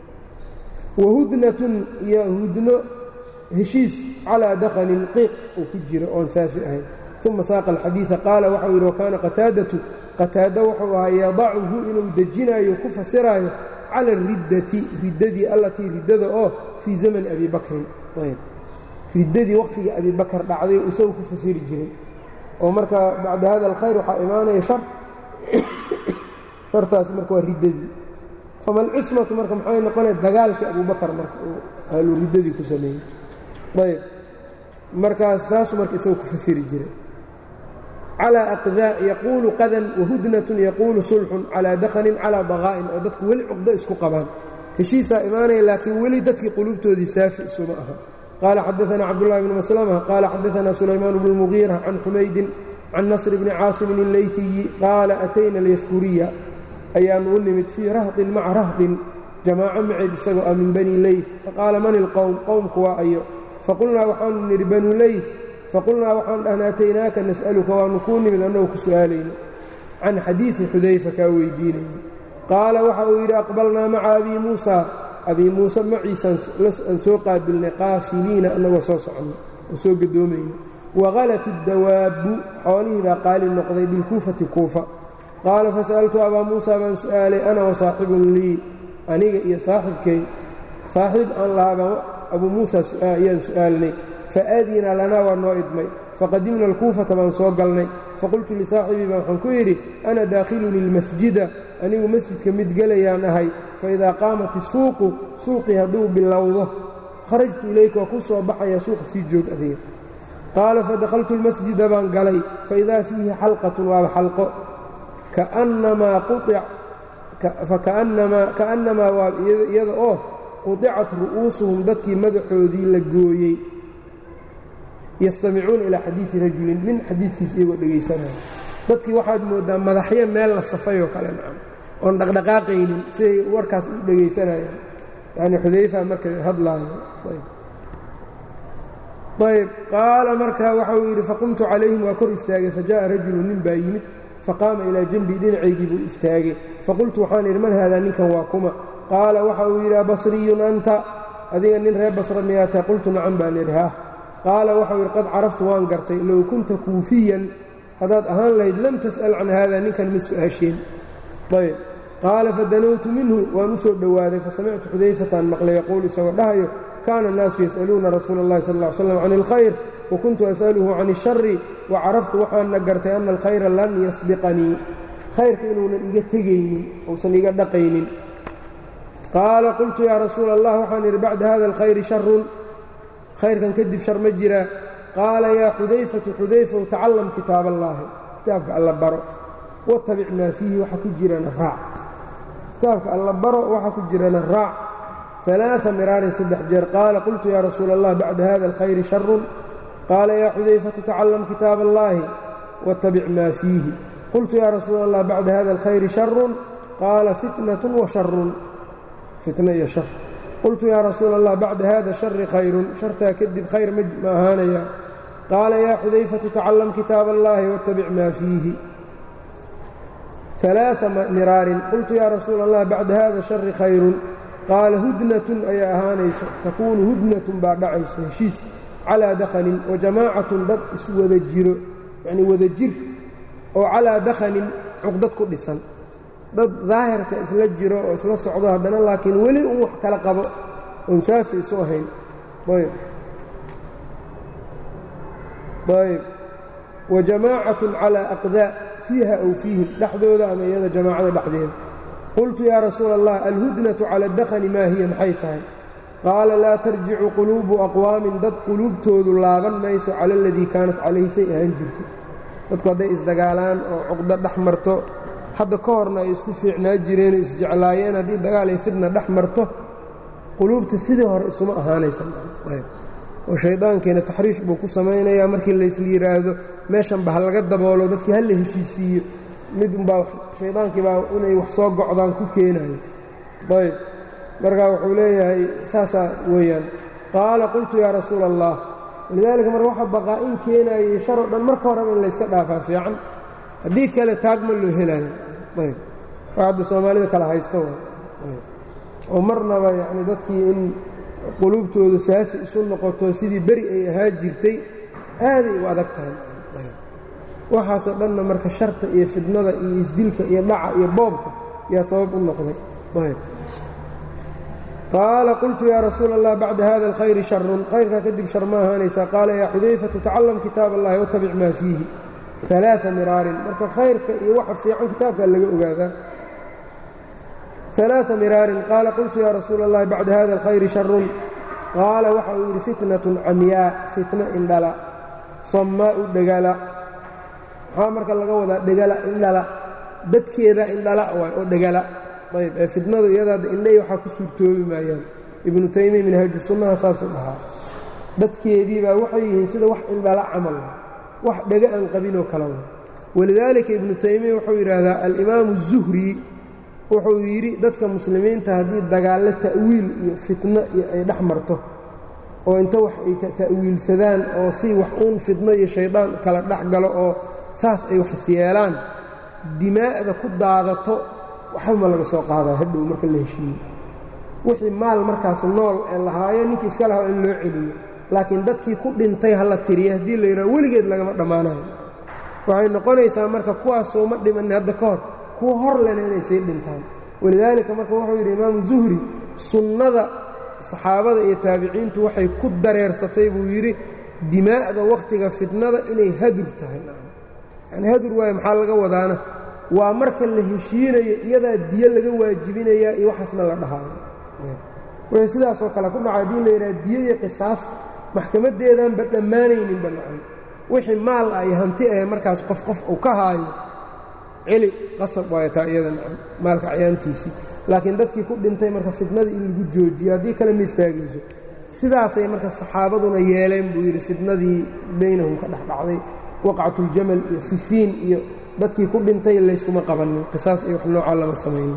wahudnatun iyo hudno heshiis calaa dakhanin qiiq uu ku jiro oon saafi ahayn uma saaqa alxadiida qaala waxau yidhi wakaana qataadatu qataado wuxuu ahaa yadacuhu inuu dejinayo ku fasiraayo cala ariddati riddadii allatii riddada oo fii zamani abi bakrin riddadii waqhtigii abi bakar dhacday isagu ku fasiri jiray oo marka bacda hada alkhayr waxaa imaanaya shar shartaasi marka waa riddadii fama alcismatu marka maxay noqonaya dagaalkii abubakar marka uu ahlu riddadii ku sameeyey ayb markaas taasuu marka isaga ku fasiri jiray calىa aqdaa yaquulu qadan wahudnatun yaquulu sulxun calaa dakhanin calaa daqaa'in oo dadku weli cuqdo isku qabaan heshiisaa imaanaya laakiin weli dadkii quluubtoodii saafi isuma aha qaala xadaثna cabdullahi bn maslama qaala xadaثna sulaymaan bnu mugiira can xumaydin can nasr bni caasimin اleyfiyi qaala atayna alyashkuriya ayaanu u nimid fii rahdin maca rahdin jamaaco maceed isagoo ah min bani leyf faqaala man ilqowm qowmku waa ayo faqulnaa waxaanu nidhi banu leyf faqulnaa waxaan dhahna ataynaaka nas'aluka waanu kuu nimid annagoo ku su'aalayno can xadiidi xudayfa kaa weydiinayno qaala waxa uu yidhi aqbalnaa maca abii muusaa abii muuse maciisaan aan soo qaabilnay qaafiliina annagoo soo soconno oo soo gadoomayno waqalat iddawaabbu xoolihii baa qaali noqday bilkuufati kuufa qaala fasa'altu abaa muusaa baan su'aalay ana wa saaxibun lii aniga iyo saaxibkay saaxiib aan lahaabaan abuu muusaa ayaan su'aalnay faadina lanaa waa noo idmay faqadimna alkuufata baan soo galnay faqultu lisaaxibii baa waxaan ku yidhi ana daakhiluni lmasjida anigu masjidka mid gelayaan ahay faidaa qaamat isuuqu suuqii hadduu bilowdo kharajtu ilayka waa ku soo baxaya suuqa sii joog adiga qaala fadakhaltu lmasjida baan galay faidaa fiihi xalqatun waaba xalqo kaannamaa waa iyada oo qudicat ru'uusuhum dadkii madaxoodii la gooyey yastamicuuna ilaa xadiidi rajulin nin xadiidkiisa iyagoo dhegaysanaya dadkii waxaad mooddaa madaxyo meel la safayoo kale nacam oon dhaqdhaqaaqaynin siday warkaas u dhegaysanayaan yacni xudayfa marka hadlaayo ayb qaala markaa waxa uu yidhi faqumtu calayhim waa kor istaagay fajaءa rajulu nin baa yimid faqaama ilaa janbii dhinacaygii buu istaagay faqultu waxaan idhi man haadaa ninkan waa kuma qaala waxa uu yidhi abasriyun anta adiga nin reer basra miyaata qultu nacan baan idhi hah qaala waxau yidhi qad caraftu waan gartay low kunta kuufiyan haddaad ahaan lahayd lam tas'al can haada ninkan ma su'aasheen ayb qaala fadanowtu minhu waan u soo dhowaaday fasamictu xudayfataan maqlay yaquul isagoo dhahayo kaana annaasu yas'aluuna rasuula اllahi sal ll ly slam can اlkhayr wakuntu as'aluhu can اshari wacaraftu waxaana gartay ana alkhayra lan yasbiqanii khayrka inuunan iga tegaynin uusan iga dhaqaynin qaala qultu yaa rasuula allah waxaan idhi bacda hada alkhayri sharun khayrkan kadib shar ma jiraa qaala yaa xudayfatu xudayfaw tacallam kitaab allaahi kitaabka alla baro watabic maa fiihi waxa ku jirana raac kitaabka alla baro waxa ku jirana raac ثaلaaثa miraarin saddex jeer qaala qultu yaa rasuula allah bacda hada alkhayri sharun qaala yaa xudayfatu tacallam kitaab allaahi watabic maa fiihi qultu yaa rasuula allah bacda hada alkhayri sharun qaala fitnaة wa sharun fitna iyo shar qultu yaa rasuula allah bacda hada shari khayrun shartaa kadib khayr ma ahaanaya qaala yaa xudayfatu tacallam kitaab allaahi watabic maa fiihi ثaلaaثa miraarin qultu yaa rasuula allah bacda hada shari khayrun qaala hudnatun ayaa ahaanayso takuunu hudnatun baa dhacayso heshiis calaa dakhanin wa jamaacatun dad iswada jiro yacnii wada jir oo calaa dakhanin cuqdad ku dhisan dad daahirka isla jiro oo isla socdo haddana laakiin weli un wax kala qabo oon saafi isu ahayn ayb ayb wa jamaacatun calaa aqdaa fiiha aw fiihim dhexdooda ama iyada jamaacada dhexdeeda qultu yaa rasuula allah alhudnatu cala addakhani maa hiya maxay tahay qaala laa tarjicu quluubu aqwaamin dad quluubtoodu laaban mayso cala aladii kaanat calayhi say ahaan jirtay dadku hadday isdagaalaan oo cuqdo dhex marto hadda ka horna ay isku fiicnaa jireen oo isjeclaayeen haddii dagaal ay fidna dhex marto quluubta sidii hore isuma ahaanaysa oo shayddaankeena taxriish buu ku samaynayaa markii laysla yidhaahdo meeshan ba ha laga daboolo dadkii ha la heshiisiiyo mid unbaa shaydaankii baa inay wax soo gocdaan ku keenayo ayb markaa wuxuu leeyahay saasaa weeyaan qaala qultu yaa rasuula allah walidaalika marka waxa baqaa-in keenaayay sharoo dhan marka horeba in layska dhaafaa fiican haddii kale taag ma loo helaayo ayb wax hadda soomaalida kala haysta wa oo marnaba yacni dadkii in quluubtooda saafi isu noqoto sidii beri ay ahaa jirtay aaday u adag tahay waxaasoo dhanna marka sharta iyo fidnada iyo isdilka iyo dhaca iyo boobka yaa sabab u noqday ayb qaala qultu yaa rasuula allah bacda hada alkhayri sharun khayrkaa kadib shar ma ahaanaysaa qaala yaa xudayfatu tacallam kitaab allahi watabic maa fiihi ثaلaaثa miraarin marka khayrka iyo waxa fiican kitaabkaa laga ogaadaa ثaلaaثa miraarin qaala qultu yaa rasuula الlahi bacda hada الkhayri sharun qaala waxa uu yidhi fitnaة camyaa fitno indhala sammaa'u dhegala maxaa marka laga wadaa dhegala indhala dadkeeda indhala waay oo dhegala ayb ee fitnadu iyadaada indhay waxaa ku suurtoobi maayaan ibnu taymiya minhaaju sunnaha saasuu dhahaa dadkeedii baa waxay yihiin sida wax indhala camal wax dhega aan qabinoo kala wa walidaalika ibnu taymiya wuxuu yidhaahdaa alimaamu zuhri wuxuu yidhi dadka muslimiinta haddii dagaallo ta'wiil iyo fitno iyo ay dhex marto oo inta wax ay ta'wiilsadaan oo si wax uun fitno iyo shaydaan kala dhex galo oo saas ay waxis yeelaan dimaa'da ku daadato waxba ma laga soo qaadaa hadhow marka la heshiiye wixii maal markaas nool ee lahaayo ninkii iska lahaa in loo celiyo laakiin dadkii ku dhintay ha la tiriya haddii la yidhaha weligeed lagama dhammaanayo waxay noqonaysaa marka kuwaasoo ma dhimanin hadda ka hor kuwa hor lena inay sii dhintaan walidaalika marka wuxuu yidhi imaamu zuhri sunnada saxaabada iyo taabiciintu waxay ku dareersatay buu yidhi dimaa'da wakhtiga fitnada inay hadur tahay yani hadur waaye maxaa laga wadaana waa marka la heshiinayo iyadaa diyo laga waajibinayaa iyo waxaasna la dhahaayo wixii sidaasoo kale ku dhaca haddii la yidhaha diyo iyo qisaas maxkamaddeedaanba dhammaanayninba nacay wixii maal ah iyo hanti ah markaas qof qof uu ka haayo celi qasab waayo taa iyada nacam maalka cayaantiisii laakiin dadkii ku dhintay marka fitnadii in lagu joojiyo haddii kale ma istaagayso sidaasay marka saxaabaduna yeeleen buu yidhi fitnadii baynahum ka dhex dhacday waqcatuljamal iyo sifiin iyo dadkii ku dhintay layskuma qabanin qisaas iyo wax noocaa lama samaynin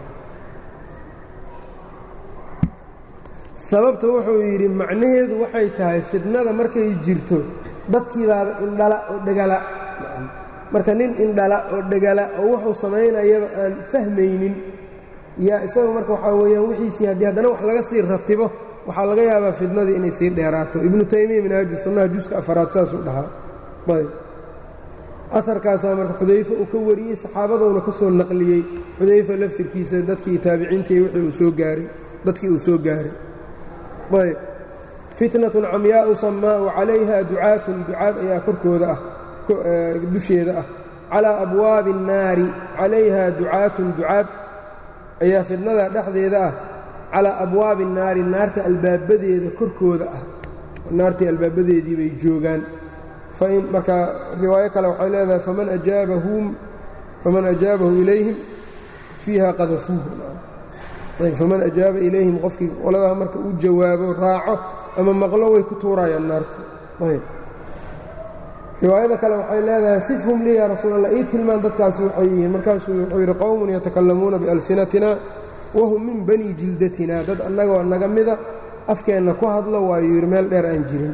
sababta wuxuu yidhi macnaheedu waxay tahay fitnada markay jirto dadkii baaba indhala oo dhegala marka nin indhala oo dhegala oo wuxuu samaynayaba aan fahmaynin yaa isaga marka waxaa weeyaan wixiisii haddii haddana wax laga sii ratibo waxaa laga yaabaa fitnadii inay sii dheeraato ibnu taymiya minhaaju sunnaha juska afaraad saasuu dhahaa ayb aharkaasaa marka xudayfe uu ka wariyey saxaabadouna ka soo naqliyey xudayfa laftirkiisa dadkii taabiciintii wixii uu soo gaaray dadkii uu soo gaaray ayb fitnatun camyaa'u sammaa'u calayha ducaatun ducaad ayaa korkooda ah dusheeda ah calaa abwaabi الnaari calayha ducaatun ducaad ayaa fitnada dhexdeeda ah calaa abwaabi الnaari naarta albaabadeeda korkooda ah naartii albaabadeedii bay joogaan marka riwaayo kale waxay leedahay faman ajaabahum faman ajaabahu ilayhim fiiha qadafuuhu faman ajaaba ilayhim qofkii qoladaa marka u jawaabo raaco ama maqlo way ku tuurayaan naarta ayb riwaayada kale waxay leedahay sifhum lii yaa rasuul allah ii tilmaan dadkaasi waxay yihiin markaasuu wuxuu yidhi qowmun yatakalamuuna bialsinatina wahum min bani jildatina dad annagoo naga mida afkeenna ku hadlo waayuu yidhi meel dheer aan jirin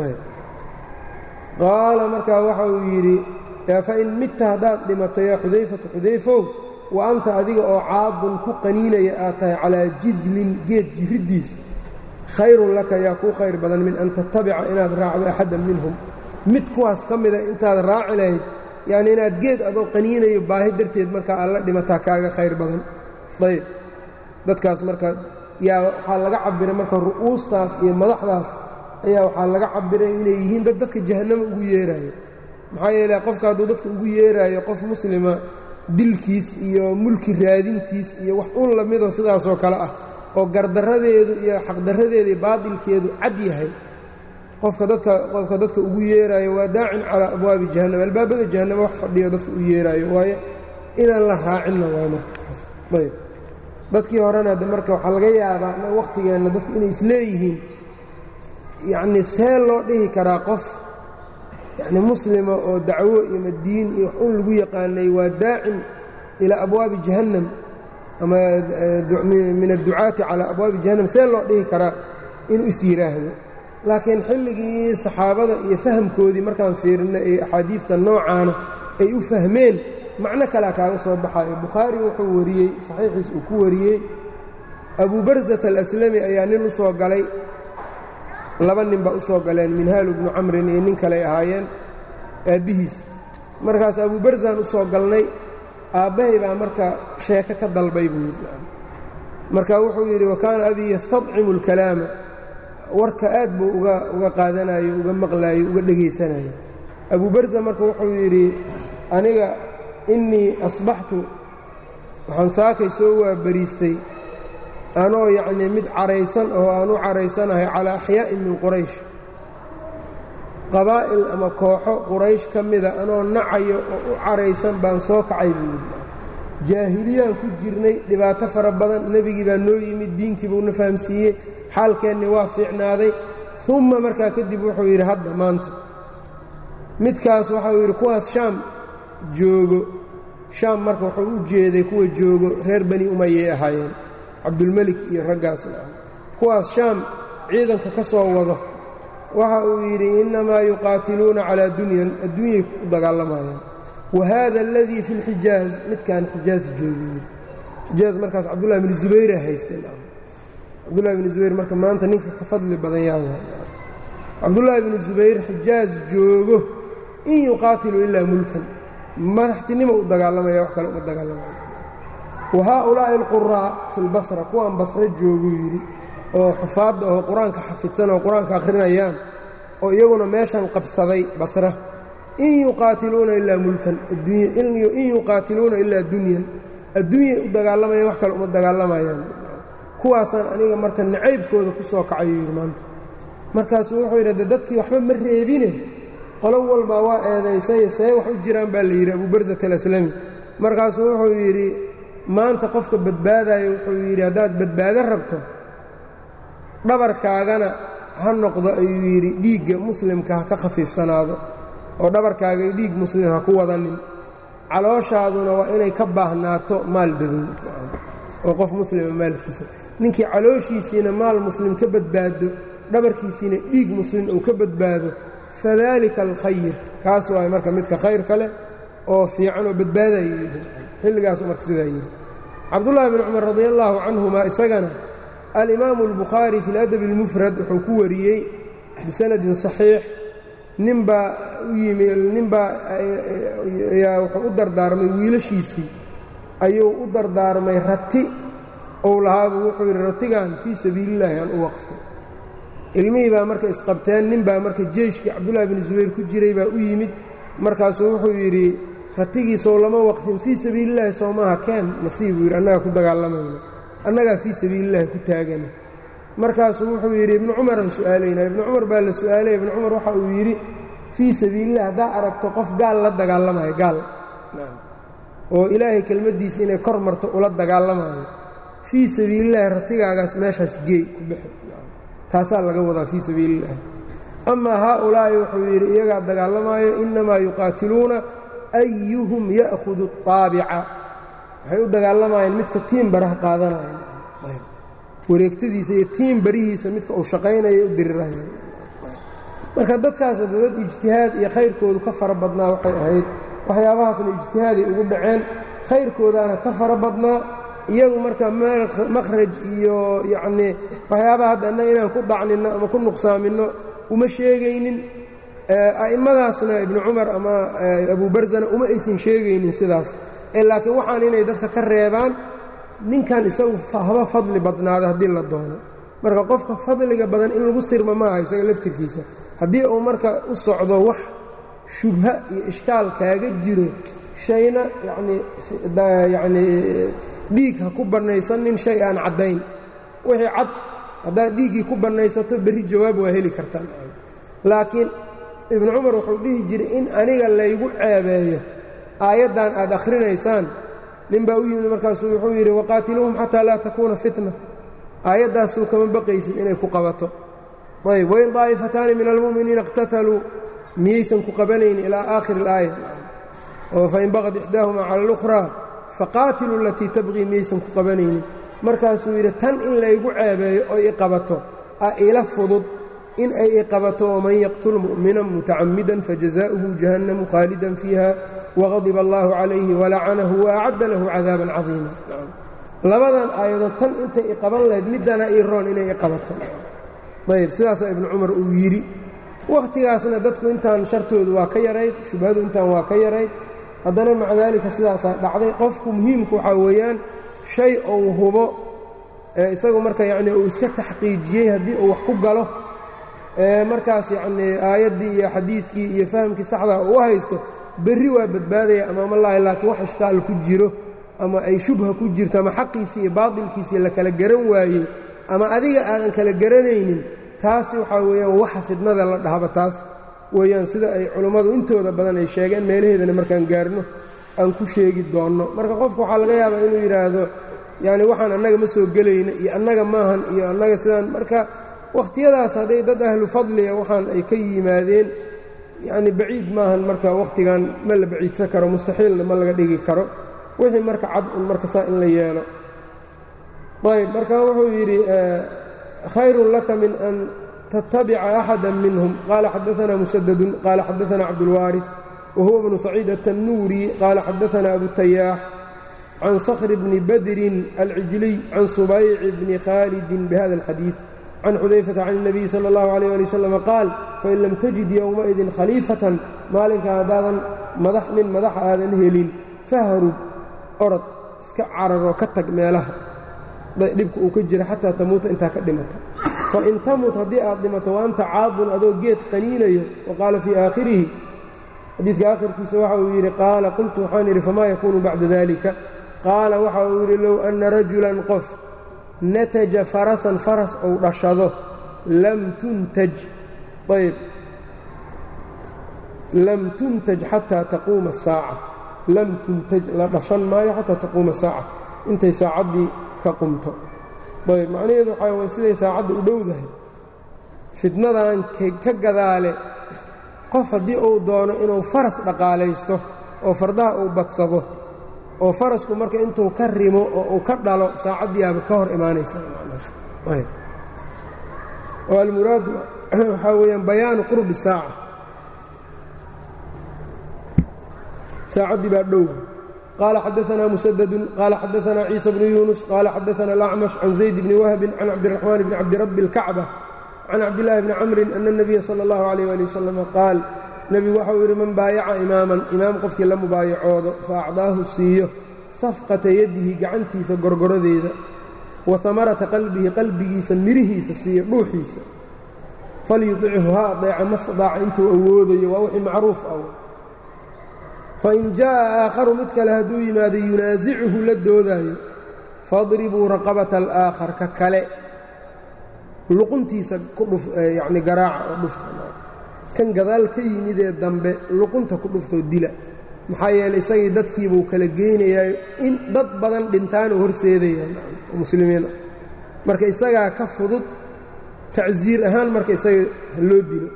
qaala markaa waxa uu yidhi fain midta haddaad dhimato yaa xudayfatu xudayfow wa anta adiga oo caadun ku qaniinaya aad tahay calaa jidlin geed jiriddiis khayrun laka yaa kuu khayr badan min an tattabica inaad raacdo axaddan minhum mid kuwaas ka mida intaad raaci lahayd yacni inaad geed adoo qaniinayo baahi darteed markaa aad la dhimataa kaaga khayr badan ayb dadkaas marka yaa waxaa laga cabiray marka ru'uustaas iyo madaxdaas ayaa waxaa laga cabiray inay yihiin dad dadka jahannama ugu yeeraayo maxaa yeele qofka hadduu dadka ugu yeeraayo qof muslima dilkiis iyo mulki raadintiis iyo wax un lamidoo sidaasoo kale ah oo gardarradeedu iyo xaqdarradeeda iyo baadilkeedu cad yahay qofka dadka qofka dadka ugu yeeraayo waa daacin calaa abwaabi jahannam albaabada jahannama wax fadhiyo dadka u yeeraayo waayo inaan la raacinna waay markaas ayb dadkii horena de marka waxaa laga yaabaa wakhtigeenna dadku inay isleeyihiin yacni see loo dhihi karaa qof yacni muslima oo dacwo iyo madiin iyo wax un lagu yaqaanay waa daacin ilaa abwaabi jahannam ama min adducaati calaa abwaabi jahannam see loo dhihi karaa inuu is yidhaahdo laakiin xilligii saxaabada iyo fahamkoodii markaan fiirina ee axaadiidta noocaana ay u fahmeen macno kalea kaaga soo baxayo bukhaari wuxuu wariyey saxiixiis uu ku wariyey abu barsat alaslami ayaa nin u soo galay laba nin baa u soo galeen minhaalu bnu camrin iyo nin kaley ahaayeen aabbihiis markaas abu barzaan u soo galnay aabbahay baa marka sheeko ka dalbay buu yidhi marka wuxuu yidhi wa kaana abii yastadcimu اlkalaama warka aad buu uga uga qaadanayo uga maqlaayo uga dhegaysanayo abu barza marka wuxuu yidhi aniga innii asbaxtu waxaan saakay soo waabariistay anoo yacnii mid caraysan oo aan u caraysanahay calaa axyaa'in min quraysh qabaa'il ama kooxo quraysh ka mida anoo nacayo oo u caraysan baan soo kacay buu yidhi jaahiliyaan ku jirnay dhibaato fara badan nebigii baa noo yimid diinkii buuna fahamsiiyey xaalkeennii waa fiicnaaday umma markaa kadib wuxuu yidhi hadda maanta midkaas waxau yidhi kuwaas shaam joogo shaam marka wuxuu u jeeday kuwa joogo reer bani umayay ahaayeen cabdulmelik iyo raggaasna ah kuwaas shaam ciidanka ka soo wado waxa uu yidhi innamaa yuqaatiluuna calaa dunyan adduunyay u dagaalamayaan wa haada aladii fi lxijaaz midkaan xijaaz joogay xijaaz markaas cabdullahi bni zubayra haysteen cabdullahi bni zubayr marka maanta ninka ka fadli badan yaa cabdullaahi bni zubayr xijaaz joogo in yuqaatilu ilaa mulkan madaxtinimo u dagaalamaya wax kale uma dagaalamaya wa haaulaa'i alquraa fi lbasra kuwaan basre jooguu yidhi oo xufaadda oo qur-aanka xafidsan oo qur-aanka akhrinayaan oo iyaguna meeshan qabsaday basra in yuqaatiluuna ilaa mulkan in yuqaatiluuna ilaa dunyan adduunyay u dagaalamayaan wax kale uma dagaalamayaan kuwaasaan aniga marka nacaybkooda ku soo kacayo yidhi maanta markaasuu wuxuu yidhi de dadkii waxba ma reebine qolo walbaa waa eedaysay see wax u jiraan baa la yidhi abubarzat alaslami markaasuu wuxuu yidhi maanta qofka badbaadayo wuxuu yidhi haddaad badbaado rabto dhabarkaagana ha noqdo ayuu yidhi dhiigga muslimka ha ka khafiifsanaado oo dhabarkaaga dhiig muslim ha ku wadanin calooshaaduna waa inay ka baahnaato maal dadow oo qof muslima maalkiisa ninkii calooshiisiina maal muslim ka badbaado dhabarkiisiina dhiig muslim uu ka badbaado fadalika alkhayr kaas waay marka midka khayr kale oo fiican oo badbaadayu yidhi xilligaasu marka sidaa yidhi cabdullaahi bn cumar radi allaahu canhuma isagana alimaamu albukhaari fi ladabi اlmufrad wuxuu ku wariyey bisanadin saxiix ninbaa u yimi ninbaa yaa wuxuu u dardaarmay wiilashiisii ayuu u dardaarmay rati ou lahaabuu wuxuu yidhi ratigan fii sabiilillaahi aan u waqfay ilmihii baa marka isqabteen nin baa marka jeeshkii cabdullaahi bni zubayr ku jiray baa u yimid markaasuu wuxuu yidhi ratigiisow lama waqfin fii sabiilillaahi soo maaha keen nasiibuu yidhi annagaa ku dagaalamayna annagaa fii sabiilillaahi ku taagana markaasuu wuxuu yidhi ibnu cumaraan su'aalaynaa ibnu cumar baa la su'aalaya ibnu cumar waxa uu yidhi fii sabiilillahi haddaa aragto qof gaal la dagaalamayo gaal oo ilaahay kelmaddiisa inay kor marto ula dagaalamayo fii sabiilillaahi ratigaagaas meeshaas geey ku bixi taasaa laga wadaa fii sabiilillaahi amaa haaulaa'i wuxuu yidhi iyagaa dagaalamaayo innamaa yuqaatiluuna ayuhum ya'hudu الطaabica waxay u dagaalamayeen midka tiin baraha qaadanaya wareegtadiisa iyo tiin barihiisa midka uu shaqaynaya u dirirayaan marka dadkaas dad ijtihaad iyo khayrkoodu ka fara badnaa waxay ahayd waxyaabahaasna ijtihaaday ugu dhaceen khayrkoodaana ka fara badnaa iyagu marka makhraj iyo yacnii waxyaabaha hadda annaga inaan ku dhacninno ama ku nuqsaaminno uma sheegaynin a'immadaasna ibnu cumar ama abu barzana uma aysan sheegaynin sidaas ee laakiin waxaan inay dadka ka reebaan ninkan isagu haba fadli badnaada haddii la doono marka qofka fadliga badan in lagu sirma maaha isaga laftirkiisa haddii uu marka u socdo wax shubha iyo ishkaal kaaga jiro shayna yacnii yacnii dhiig ha ku bannaysanin shay aan caddayn wixii cad haddaad dhiiggii ku bannaysato berri jawaab waa heli kartaan laakiin ibnu cumar wuxuu dhihi jiray in aniga laygu ceebeeyo aayaddan aad akhrinaysaan nin baa u yimid markaasuu wuxuu yidhi waqaatiluuhum xataa laa takuuna fitna aayaddaasuu kama baqaysin inay ku qabato ayb wain daa'ifataani min almu'miniina iqtataluu miyaysan ku qabanayni ilaa aakhiri اlaaya oo fain baqad ixdaahumaa cala اlukhraa faqaatiluu alatii tabqii miyaysan ku qabanaynin markaasuu yidhi tan in laygu ceebeeyo oo i qabato a ila fudud in ay i qabato waman yaqtul mu'minan mutacammidan fajazaa'uhu jahannamu khaalidan fiiha waqadiba allaahu calayhi walacanahu waacadda lahu cadaaban cadiima labadan aayadood tan intay i qaban lahayd middana ii roon inay i qabato ayb sidaasaa ibnu cumar uu yidhi wakhtigaasna dadku intaan shartoodu waa ka yarayd shubhadu intaan waa ka yarayd haddana maca daalika sidaasaa dhacday qofku muhiimku waxaa weeyaan shay uu hubo ee isagu marka yacnii uu iska taxqiijiyey haddii uu wax ku galo markaas yacnii aayaddii iyo xadiidkii iyo fahamkii saxdaa u haysto berri waa badbaadaya amaamallaahi laakiin wax ishkaal ku jiro ama ay shubha ku jirto ama xaqiisii iyo baatilkiisii la kala garan waayey ama adiga aadan kala garanaynin taasi waxaa weeyaan waxa fidnada la dhahba taas weeyaan sida ay culummadu intooda badan ay sheegeen meelaheedana markaan gaarno aan ku sheegi doonno marka qofka waxaa laga yaabaa inuu yidhaahdo yacni waxaan annaga ma soo gelayna iyo annaga maahan iyo annaga sidaan marka wakhtiyadaas hadday dad ahlu fadliga waxaan ay ka yimaadeen yacni baciid maahan marka wakhtigan ma la baciidsan karo mustaxiilna ma laga dhigi karo wixii marka cad un marka saa in la yeelo ayb marka wuxuu yidhi khayrun laka min an tattabica axada minhum qaala xadaana musadadun qaala xadaana cabdulwaariث wahuwa bnu saciid aلtanuuri qaala xadaana abutayaax can skhr bni badrin alcijliy can subayci bni khaalidin bihada اlxadiiث can xudayfata can الnabiyi salى اllahu عalيه ali wslam qaal fain lam tajid yowmaidin khaliifatan maalinka haddaadan madax nin madaxa aadan helin fahrub orod iska cararoo ka tag meelaha dhibka uu ka jira xataa tamuuta intaa ka dhimato fain tamut haddii aad dhimato wa anta caadun adoo geed qaniinayo wa qaala fii aakhirihi xadiidka aakhirkiisa waxa uu yidhi qaala qultu waxaan idhi famaa yakuunu bacda dalika qaala waxa uu yidhi low anna rajulan qof nataja farasan faras ou dhashado lam tuntaj ayb lam tuntaj xataa taquuma asaaca lam tuntaj la dhashan maayo xataa taquuma saaca intay saacaddii ka qumto ayb macnaheedu waxaa way siday saacadda u dhowdahay fitnadan ka gadaale qof haddii uu doono inuu faras dhaqaalaysto oo fardaha uu badsado oo farasku marka intuu ka rimo oo uu ka dhalo saacaddiiaaba ka hor imaanaysa oo almuraadu waxaa weeyaan bayaanu qurbi saaca saacaddii baa dhow qaala xadaanaa musadadun qaala xadaanaa ciisa bnu yuunus qaala xadaana alacmash can zayd bni wahbin can cabdiraxmaan bni cabdirabbi اlkacba can cabdillaahi bni camrin ana اnabiya sala اllahu alayh ali wasalam qaal nebigu waxau yidhi man baayaca imaaman imaam qofkii la mubaayacoodo fa acdaahu siiyo safqata yadihi gacantiisa gorgoradeeda wa hamarata qalbihi qalbigiisa mirihiisa siiyo dhuuxiisa falyudichu ha adeeca ma stadaaca intuu awoodayo waa wixii macruuf ah fain jaa'a aakharu mid kale hadduu yimaado yunaasicuhu la doodaayo fadribuu raqabata alaakhar ka kale luquntiisa ku dhuf yacni garaaca oo dhufta kan gadaal ka yimidee dambe luqunta ku dhuftoo dila maxaa yeeley isagii dadkiibuu kala geynayaa in dad badan dhintaanuu horseedaya muslimiin ah marka isagaa ka fudud tacsiir ahaan marka isaga loo dilo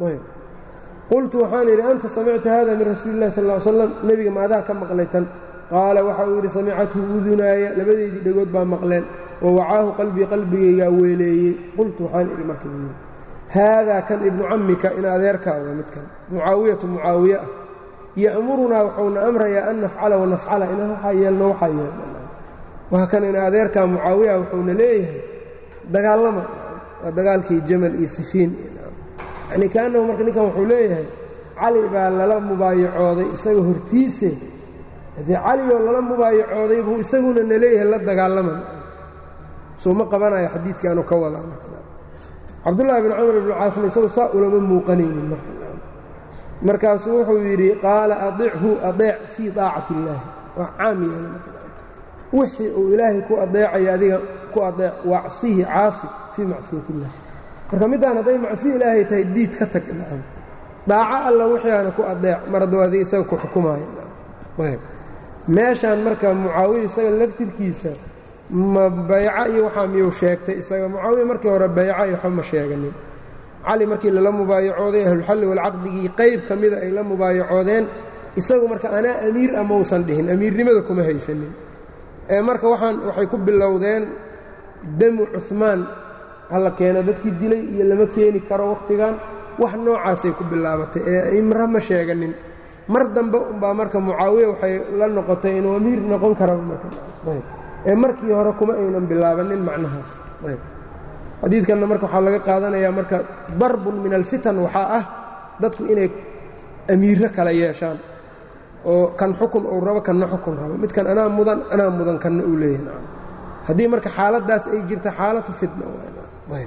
qultu waxaan idhi anta samicta hada min rasuuli illahi sal ll slam nebiga maadaa ka maqlay tan qaala waxa uu yidhi samicathu udunaaya labadeydii dhegood baa maqleen wa wacaahu qalbii qalbigaygaa weeleeyey qultu waxaan idhi marka haadaa kan ibnu cammika in adeerkaa wa midkan mucaawiyatu mucaawiye ah ya'murunaa wuxuuna amrayaa an nafcala wanafcala inaan waxaa yeelno waxaa yeelno waa kan in adeerkaa mucaawiya wuxuuna leeyahay dagaalama waa dagaalkii jamal iyo sifiin yani kaanahu marka ninkan wuxuu leeyahay cali baa lala mubaayacooday isaga hortiise haddii caligoo lala mubaayacooday buu isaguna na leeyahay la dagaalama soo ma qabanayo xadiidkaanu ka wadaa cabdullaahi bin camr ibnu caasna isagu saa ulama muuqanaynin marka markaasuu wuxuu yidhi qaala adichu adeec fii daacati illaahi waa caam yeela wixii uu ilaahay ku adeecaya adiga ku adeec wacsihi caasi fii macsiyat illah marka middaan hadday macsi ilaahay tahay diid ka tag nacam daaco alla wixiaana ku adeec mar hadduu adiga isaga ku xukumaayo ayb meeshaan marka mucaawiya isaga laftirkiisa ma bayco iyo waxaa miyuu sheegtay isaga mucaawiya markii hore bayco iyo waxba ma sheeganin cali markii lala mubaayacooday ahlulxalli walcaqdigii qayb ka mida ay la mubaayacoodeen isagu marka anaa amiir ah mausan dhihin amiirnimada kuma haysanin ee marka waxaan waxay ku bilowdeen damu cuhmaan hala keeno dadkii dilay iyo lama keeni karo wakhtigan wax noocaasay ku bilaabatay ee imra ma sheeganin mar dambe umbaa marka mucaawiya waxay la noqotay inuu amiir noqon kara ee markii hore kuma aynan bilaabanin macnahaas xadiidkanna marka waxaa laga qaadanayaa marka darbun min alfitan waxaa ah dadku inay amiirro kala yeeshaan oo kan xukun uu rabo kanna xukun rabo midkan anaa mudan anaa mudan kanna uu leeyahay haddii marka xaaladdaas ay jirta xaalatu fitna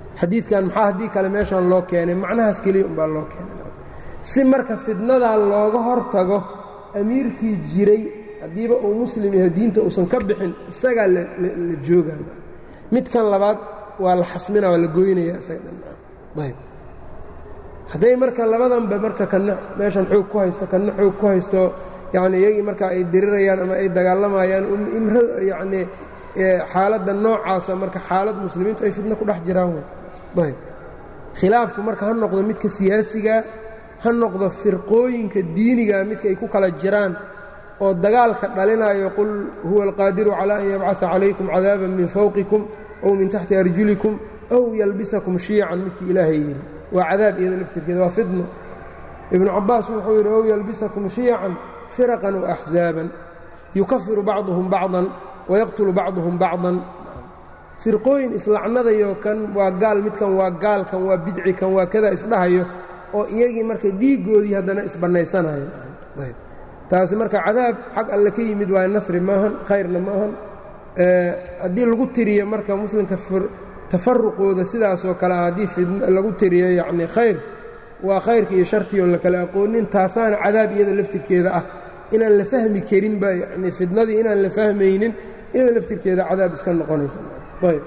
xadiidkan maxaa haddii kale meeshaan loo keenay macnahaas keliya umbaa loo keenay si marka fidnadaa looga hor tago amiirkii jiray haddiiba uu muslim yahay diinta uusan ka bixin isagaa la joogaa midkan labaad waa la xasmina waa la goynaya isaga dhanayb hadday marka labadanba marka kana meeshan xoog ku haysto kana xoog ku haysto yacni iyagii marka ay dirirayaan ama ay dagaalamayaan imra yacnii xaaladda noocaasa marka xaalad muslimiintu ay fidno ku dhex jiraan ayb khilaafku marka ha noqdo midka siyaasiga ha noqdo firqooyinka diiniga midka ay ku kala jiraan oo dagaalka dhalinayo qul huwa alqaadiru calaa an yabcaa calaykum cadaaban min fawqikum ow min taxti arjulikum ow yalbisakum shiican midkii ilaahay yidhi waa cadaab iyada laftirkeeda waa fidno ibnu cabaas wuxuu yidhi ow yalbisakum shiican firaqan waaxzaaban yukafiru bacduhum bacdan wayaqtulu bacduhum bacdan firqooyin islacnadayo kan waa gaal midkan waa gaal kan waa bidci kan waa kada isdhahayo oo iyagii marka dhiiggoodii haddana isbannaysanayan taasi marka cadaab xag alle ka yimid waa nasri maahan khayrna maahan haddii lagu tiriyo marka muslimka tafaruqooda sidaasoo kale ah haddii lagu tiriyo yacni khayr waa khayrka iyo shartii oon la kala aqoonin taasaana cadaab iyada laftirkeeda ah inaan la fahmi karinba yani fidnadii inaan la fahmaynin iyada laftirkeeda cadaab iska noqonaysa ayb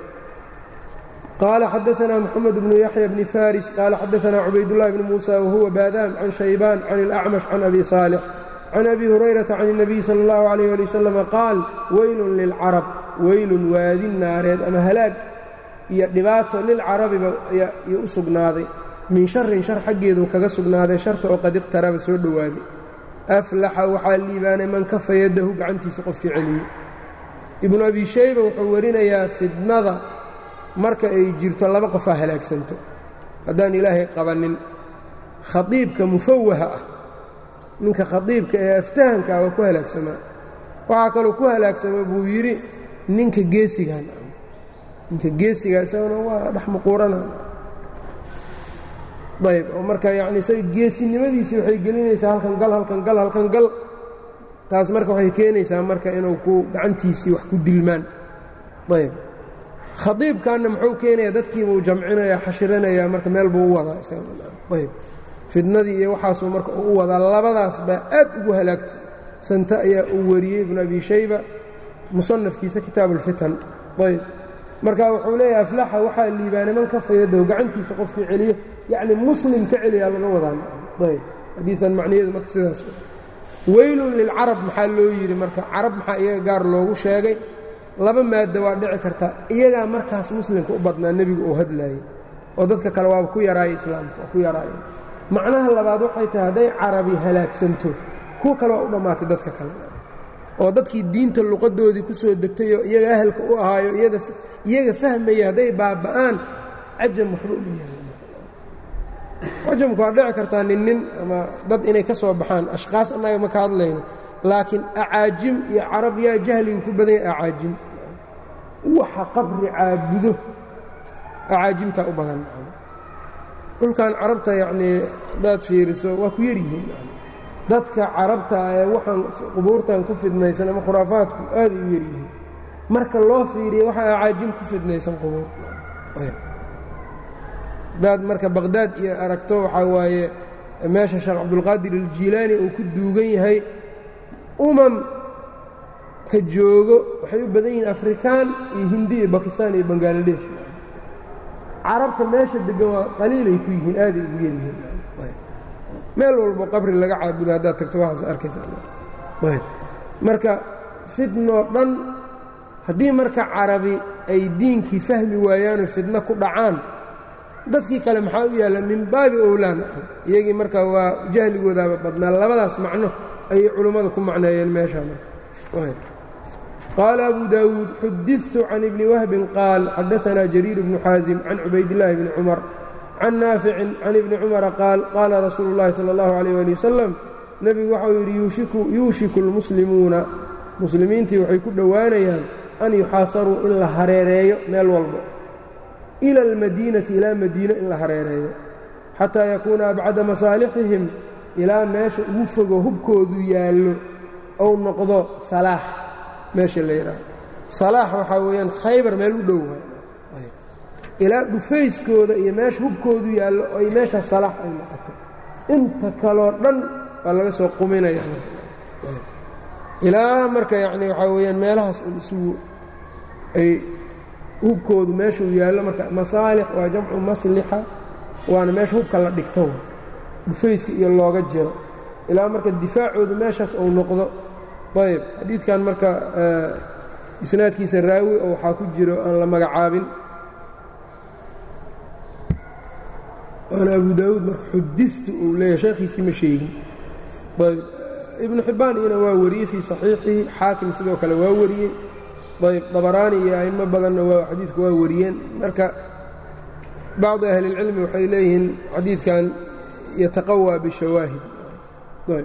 qaala xadaanaa moxamed bnu yaxya bni faris qaala xadaanaa cubaydullahi bni muusa wahuwa baadaam can shaybaan can ilacmash can abi saalix can abi hurayrata can الnabiy salى اllahu عalayh ali wasalam qaal weylun lilcarab weylun waadin naareed ama halaag iyo dhibaato lilcarabiba iyo u sugnaaday min sharin shar xaggeedu kaga sugnaaday sharta oo qad iqtaraba soo dhowaaday aflaxa waxaa liibaanay man kafa yadahu gacantiisa qofkii celiyey ibnu abi shayba wuxuu warinayaa fidnada marka ay jirto laba qofaa halaagsanto haddaan ilaahay qabannin khadiibka mufawaha ah ninka khadiibka ee aftahankaa waa ku halaagsamaa waxaa kaloo ku halaagsama buu yidhi ninka geesigan ninka geesigaa isaguna waa dhex muquurana ayb oo marka yacni isaga geesinimadiisii waxay gelinaysaa halkan gal halkan gal halkan gal taas marka waxay keenaysaa marka inuu ku gacantiisii wax ku dilmaan ayb khadiibkanna muxuu keenayaa dadkiibuu jamcinaya xashiranaya marka meel buu u wadaa isagaayb fidnadii iyo waxaasuu marka uu u wadaa labadaas baa aad ugu halaagsanta ayaa uu wariyey ibnu abi shayba musanafkiisa kitaab ulfitan ayb marka wuxuu leeyahay aflaxa waxaa liibaanay man kafayadahu gacantiisa qofkii celiyo yacni muslim ka celiyaa laga wadaa ayb xadiian macniyeedu marka sidaas weylun lilcarab maxaa loo yidhi marka carab maxaa iyaga gaar loogu sheegay laba maadda waa dhici karta iyagaa markaas muslimka u badnaa nebigu uu hadlaayey oo dadka kale waaba ku yaraaya islaamka waa ku yaraaya macnaha labaad waxay tahay hadday carabi halaagsanto kuwa kale waa u dhammaatay dadka kale oo dadkii diinta luqadoodii ku soo degtay oo iyaga ahalka u ahaayo iyaga fahmaya hadday baaba'aan cajam waxba u leeyahay cajamku waa dhici kartaa nin nin ama dad inay ka soo baxaan ashkaas annaga ma ka hadlayno laakiin acaajim iyo carab yaa jahligu ku badan yahay acaajim waxa qabri caabudo acaajimtaa u badan dhulkan carabta yacnii haddaad fiiriso waa ku yaryihiin dadka carabta ee waxaan qubuurtan ku fidnaysan ama khuraafaadku aad u yaryihiin marka loo fiiriya waxaa acaajim ku fidnaysan qubuur haddaad marka baqhdaad iyo aragto waxaa waaye meesha sheekh cabdulqaadir aljiilaani uu ku duugan yahay umam ka joogo waxay u badan yihiin afrikaan iyo hindi iyo bakistaan iyo bangaladesh carabta meesha deggan waa qaliilay ku yihiin aaday ugu yaryihiin meel walbo qabri laga caabudo haddaad tagto waxaas arkaysaa marka fidnoo dhan haddii marka carabi ay diinkii fahmi waayaanoo fidno ku dhacaan dadkii kale maxaa u yaalla min baabi owlaan iyagii marka waa jahligoodaaba badnaa labadaas macno ayay culummada ku macneeyeen meeshaa marka qaala abu daawuud xudidtu can ibni wahbin qaal xadaanaa jariir bnu xaasim can cubaydillaahi bni cumar can naaficin can ibni cumara qaal qaala rasuulu اllahi salى اllahu alayh ali wasalam nebigu waxau yidhi yuushiku اlmuslimuuna muslimiintii waxay ku dhowaanayaan an yuxaasaruu in la hareereeyo meel walbo ila almadiinati ilaa madiino in la hareereeyo xataa yakuuna abcada masaalixihim ilaa meesha ugu fogo hubkoodu yaallo ou noqdo salaax meesha la yidhaaho salaax waxaa weeyaan khaybar meel u dhow ilaa dhufayskooda iyo meesha hubkoodu yaallo ay meesha salaax ay noqoto inta kaloo dhan baa laga soo quminaya ilaa marka yacni waxaa weeyaan meelahaas un isugu ay hubkoodu meeshuu yaallo marka masaalix waa jamcu maslixa waana meesha hubka la dhigto dhufayska iyo looga jiro ilaa marka difaacoodu meeshaas uu noqdo ayb xadiidkan marka isnaadkiisa raawi oo waxaa ku jiro aan la magacaabin waana abu daawuud marka xuditu uu leeyahay sheekhiisii ma sheegin ayb ibnu xibbaan iyana waa wariyey fii saxiixihi xaakim sidoo kale waa wariyey ayb dabaraani iyo a'imo badanna waa xadiidku waa wariyeen marka bacdu ahli اlcilmi waxay leeyihiin xadiidkan yataqawى bishawaahid ayb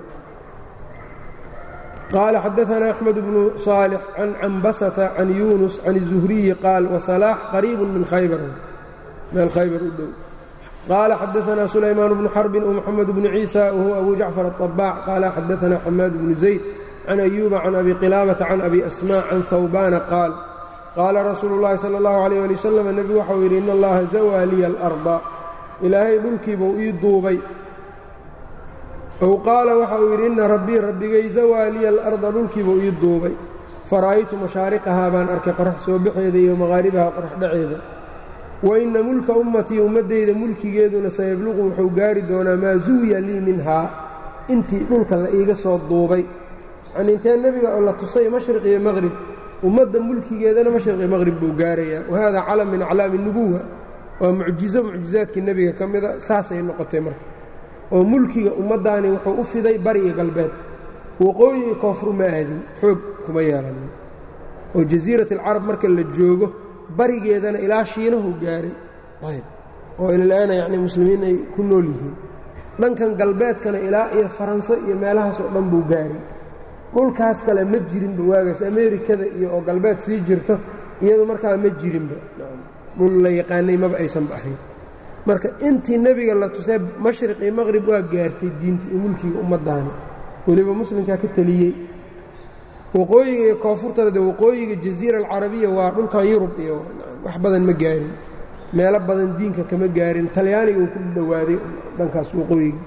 qaala xadaثna أxmed bnu صaalح can cambasata can yunus can الzuhriyi qaal wasalaax qariib min khaybar meel khaybar u dhow qaala xadaثna sulaymaan bnu xarbin ومxamed bnu ciisa wahuwa abu jacfar الطabاc qaala xadaثna xamaad bnu zayd can أyuuba can abi qilaabata can abi asmاء can hawbana qaal qaala rasuulu اllahi salى اllahu عalيyه ali wasalam nebigu waxau yidhi in allaha zawaa liya alarda ilaahay dhulkiibuu ii duubay ow qaala waxa uu yidhi inna rabbii rabbigay zawaa liya alarda dhulkiibuu ii duubay fara'aytu mashaariqahaa baan arkay qorax soo baxeeda iyo maqaaribaha qorax dhaceeda wa inna mulka ummatii ummaddayda mulkigeeduna sayabluqu wuxuu gaari doonaa maa zuwiya lii minhaa intii dhulka la iiga soo duubay yacnii intee nebiga oo la tusay mashriq iyo maqrib ummadda mulkigeedana mashriq iyo maqrib buu gaarayaa wahada calam min aclaami nubuwa waa mucjizo mucjizaadkii nebiga ka mida saasay noqotay marka oo mulkiga ummaddaani wuxuu u fiday bari iyo galbeed waqooyiga koonfur ma aadin xoog kuma yeelanin oo jasiirat alcarab marka la joogo barigeedana ilaa shiinahu gaaray ayb oo ilalaana yacnii muslimiin ay ku nool yihiin dhankan galbeedkana ilaa iyo faranse iyo meelahaas oo dhan buu gaaray dhulkaas kale ma jirinba waagaas ameerikada iyo oo galbeed sii jirto iyadu markaa ma jirinba dhul la yaqaanay maba aysanba ahayn marka intii nebiga la tusay mashriq iyo maqrib waa gaartay diinta iyo mulkiga ummaddaani weliba muslimkaa ka teliyey waqooyiga iyo koonfurtana de waqooyiga jaziira alcarabiya waa dhulkan yurub iyo wax badan ma gaarin meelo badan diinka kama gaarin talyaaniga uu ku dhowaaday dhankaas waqooyiga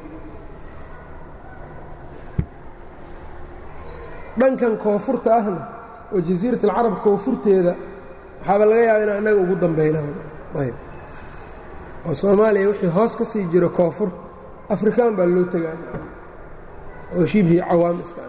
dhankan koonfurta ahna oo jasiirat alcarab koonfurteeda waxaaba laga yaaba inaan innaga ugu dambaynayb oo soomaaliya wixii hoos ka sii jiro koonfur afrikaan baa loo tegaa oo shibhi cawaam iska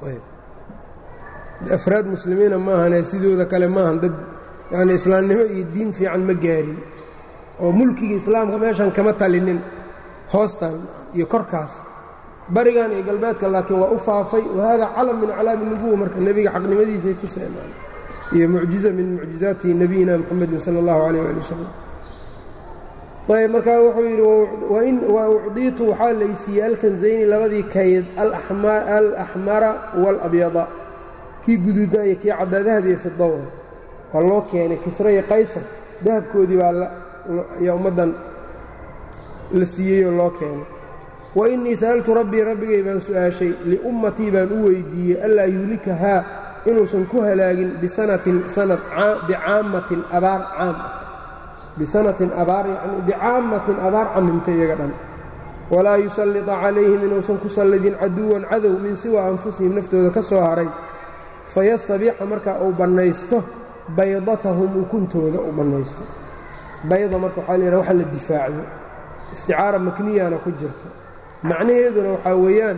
afraad muslimiina maahane sidooda kale maahan dad yani islaamnimo iyo diin fiican ma gaarin oo mulkiga islaamka meeshan kama talinin hoostan iyo korkaas barigan iyo galbeedka laakiin waa u faafay wahada calam min aclaami nubuwa marka nebiga xaqnimadiisay tuseen iyo mucjiza min mucjizaati nabiyina mxamedin sala اllahu alayh ali wasalam ayb markaa wuxuu yidhi wa ucdiitu waxaa laysiiyey alkanzayni labadii kayd alaxmara waalabyada kii guduudna iyo kii caddaa dahab iyo fidowra waa loo keenay kisra iyo qaysar dahabkoodii baa yaa ummaddan la siiyeyoo loo keenay wa innii sa'altu rabbii rabbigay baan su'aashay liummatii baan u weyddiiyey allaa yuhlikahaa inuusan ku halaagin bisanatin sanad bicaammatin abaar caam ah bisanatin abaar yacnii bicaammatin abaar camimta iyaga dhan walaa yusallita calayhim inuusan ku sallidin caduwan cadow min siwa anfusihim naftooda ka soo haray fayastabiixa markaa uu bannaysto baydatahum ukuntooda uu bannaysto bayda marka waxaa layidhaha waxa la difaaciyo isticaara makniyana ku jirto macnaheeduna waxaa weeyaan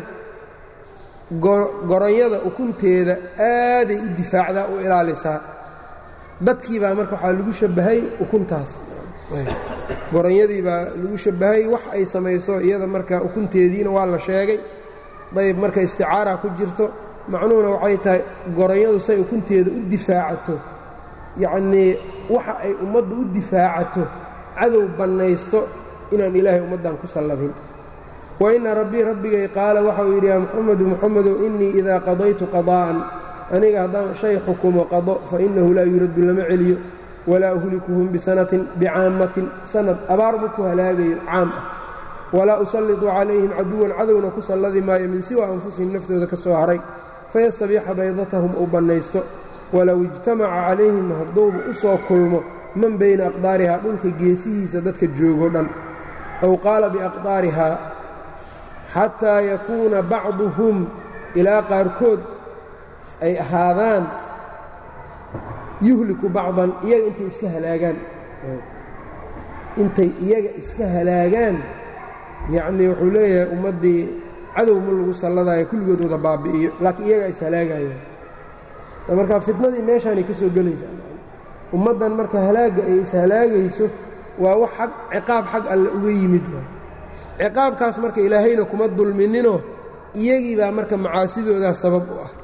goronyada ukunteeda aaday u difaacdaa u ilaalisaa dadkii baa marka waxaa lagu shabbahay ukuntaas goronyadii baa lagu shabbahay wax ay samayso iyada marka ukunteediina waa la sheegay dayb marka isticaara ku jirto macnuhuna waxay tahay goronyadu say ukunteeda u difaacato yacnii waxa ay ummaddu u difaacato cadow bannaysto inaan ilaahay ummaddan ku sallabin wa inna rabbii rabbigay qaala waxauu yidhi yaa muxamedu muxamedow innii idaa qadaytu qadaa'an aniga haddaan shay xukumo qado fa innahu laa yuraddu lama celiyo walaa uhlikuhum bisanatin bicaammatin sanad abaar ma ku halaagayo caam ah walaa usallitu calayhim caduwan cadowna ku salladi maayo min siwa anfusihim naftooda ka soo haray fayastabiixa baydatahum uu bannaysto walow ijtamaca calayhim hadduuba u soo kulmo man bayna aqdaarihaa dhulka geesihiisa dadka joogo dhan aw qaala biaqdaarihaa xataa yakuuna bacduhum ilaa qaarkood ay ahaadaan yuhliku bacdan iyaga intay iska halaagaan intay iyaga iska halaagaan yacnii wuxuu leeyahay ummaddii cadow ma lagu salladayo kulligood wada baabi'iyo laakiin iyagaa is halaagayaan marka fitnadii meeshaanay ka soo gelaysaa ummaddan marka halaagga ay is halaagayso waa wax ag ciqaab xag alle uga yimid ciqaabkaas marka ilaahayna kuma dulmininoo iyagii baa marka macaasidoodaa sabab u ah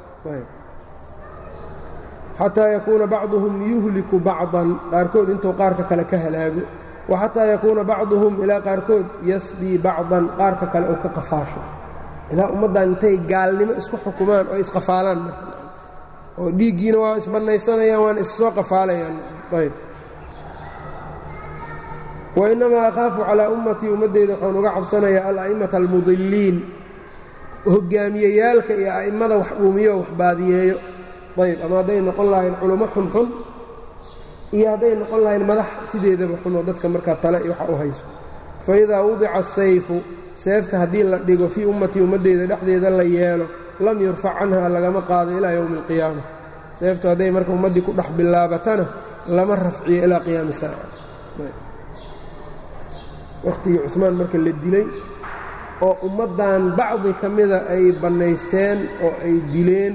xataa yakuuna bacduhum yuhliku bacdan qaarkood intuu qaarka kale ka halaago wa xataa yakuuna bacduhum ilaa qaarkood yasbii bacdan qaarka kale oo ka qafaasho ilaa ummaddan intay gaalnimo isku xukumaan oo isqafaalaan oo dhiiggiina waa isbannaysanayaan waana issoo qafaalayaan ayb wainamaa akhaafu calaa ummatii ummaddeyda waxaan uga cabsanayaa ala'imata almudiliin hogaamiyeyaalka iyo a'immada wax dhuumiyo wax baadiyeeyo ayb ama hadday noqon lahayn culummo xunxun iyo hadday noqon lahayn madax sideedaba xunoo dadka markaa tale iyo waxa u hayso fa idaa wudica asayfu seefta haddii la dhigo fii ummatii ummaddeyda dhexdeeda la yeelo lam yurfac canha lagama qaado ilaa yowmi alqiyaama seeftu hadday marka ummaddii ku dhex bilaabatana lama rafciyo ilaa qiyaami saaca wakhtigii cusmaan marka la dilay oo ummaddan bacdi ka mida ay bannaysteen oo ay dileen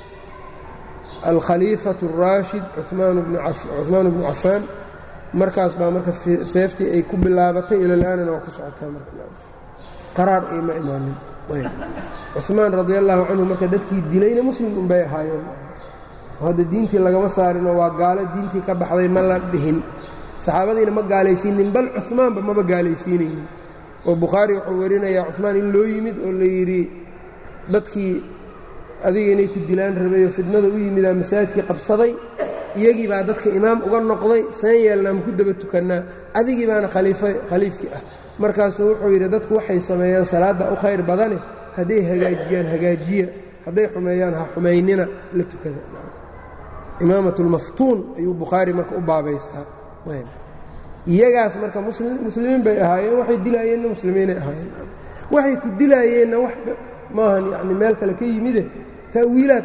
alkhaliifatu اraashid cumaan bnu cafaan markaas baa marka seeftii ay ku bilaabatay ilalaanana waa ku socotaa marqaraar ay ma imaanin cumaan radi allahu canhu marka dadkii dilayna muslim unbay ahaayeen hadda diintii lagama saarinoo waa gaalo diintii ka baxday ma la dhihin saxaabadiina ma gaalaysiinin bal cumaanba maba gaalaysiinaynin oo bukhaari wuxuu warinayaa cumaan in loo yimid oo la yidhi dadkii adiga inay ku dilaan rabayo fidnada u yimidaa masaajidkii qabsaday iyagii baa dadka imaam uga noqday seen yeelnaa ma ku daba tukannaa adigii baana khaliifkii ah markaasuu wuxuu yidhi dadku waxay sameeyaan salaadda u khayr badane hadday hagaajiyaan hagaajiya hadday xumeeyaan ha xumaynina la tukada imaamatulmaftuun ayuu bukhaari marka u baabaystaa iyagaas marka muslimiin bay ahaayeen waxay dilaayeenna muslimiinay ahaayeen waxay ku dilaayeenna wax maahan yani meel kale ka yimide ta'wiilaad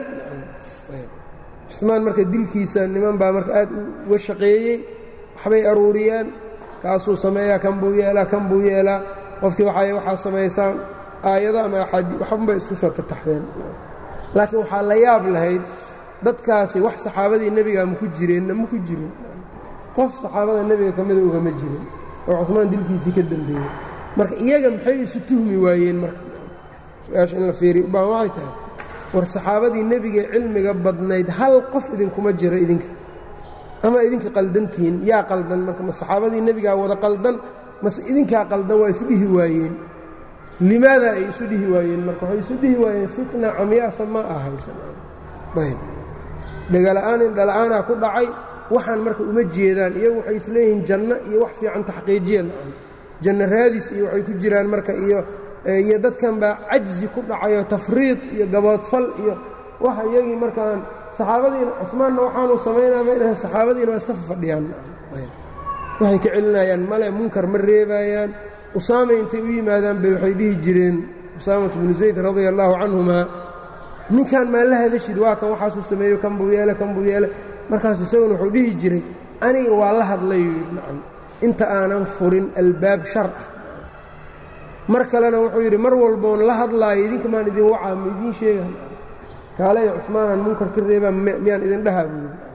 cusmaan marka dilkiisa niman baa marka aad uga shaqeeyey waxbay aruuriyaan kaasuu sameeyaa kan buu yeelaa kan buu yeelaa qofkii waxay waxaa samaysaan aayado ama axaadi waxbanbay isku soo tataxdeen laakiin waxaa la yaab lahayd dadkaasi wax saxaabadii nebigaa maku jireenna maku jirin qof saxaabada nebiga ka mida ugama jirin oo cusmaan dilkiisii ka dembeeyey marka iyaga maxay isu tuhmi waayeen marka su-aasha in la fiiriy ubaan waxay tahay war saxaabadii nebiga cilmiga badnayd hal qof idinkuma jiro idinka ama idinka qaldantihiin yaa qaldan marka ma saxaabadii nebigaa wada qaldan mase idinkaa qaldan waa isu dhihi waayeen limaada ay isu dhihi waayeen marka waxay isu dhihi waayeen fitna camyaasa ma ahaysanayb dhegala'aan indhala'aanaa ku dhacay waxaan marka uma jeedaan iyagu waxay isleeyihiin janno iyo wax fiican taxqiijiya janno raadis iyo waxay ku jiraan marka iyo iyo dadkan baa cajzi ku dhacayo tafriid iyo gaboodfal iyo waxa iyagii markaan saxaabadiina cusmaanna waxaanu samaynaa may dhahen saxaabadiina waa iska fafadhiyaan waxay ka celinayaan male munkar ma reebayaan usaama intay u yimaadaan bay waxay dhihi jireen usaamatu bnu zayd radia allaahu canhumaa ninkan maa la hadashid waa kan waxaasuu sameeyo kan buu yeele kan buu yeele markaasu isaguna wuxuu dhihi jiray aniga waa la hadlayuu yidhi nacam inta aanan furin albaab shar ah mar kalena wuxuu yidhi mar walboon la hadlaayo idinka maan idin wacaa ma idiin sheegaan kaalaya cusmaanaan munkar ka reebaa miyaan idin dhahaa buu yidhi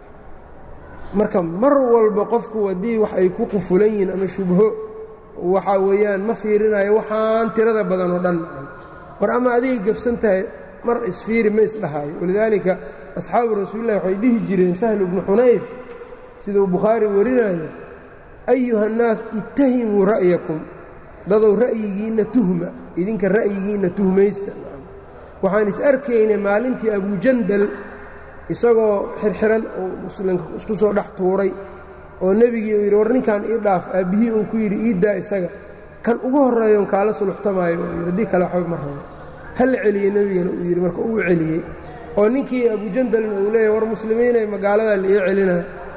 marka mar walba qofku haddii wax ay ku qufulan yihiin ama shubho waxaa weeyaan ma fiirinayo waxaan tirada badan oo dhan war ama adigay gafsan tahay mar isfiiri ma isdhahaayo walidaalika asxaabu rasuulilah waxay dhihi jireen sahlu bnu xunayf sida uu bukhaari warinayo ayuha annaas ittahimuu ra'yakum dadow ra'yigiinna tuhma idinka ra'yigiinna tuhmaysta waxaan is arkaynay maalintii abujandal isagoo xirxiran oo muslimka isku soo dhex tuuray oo nebigii uu yidhi war ninkan ii dhaaf aabbihii uu ku yidhi iiddaa isaga kan ugu horreeyoon kaala suluxtamaayo uu yidhi haddii kale waxba ma rabo ha la celiyey nebigana uu yidhi marka uu celiyey oo ninkii abujandalna uu leeyahy war muslimiinay magaaladaa la ii celinaya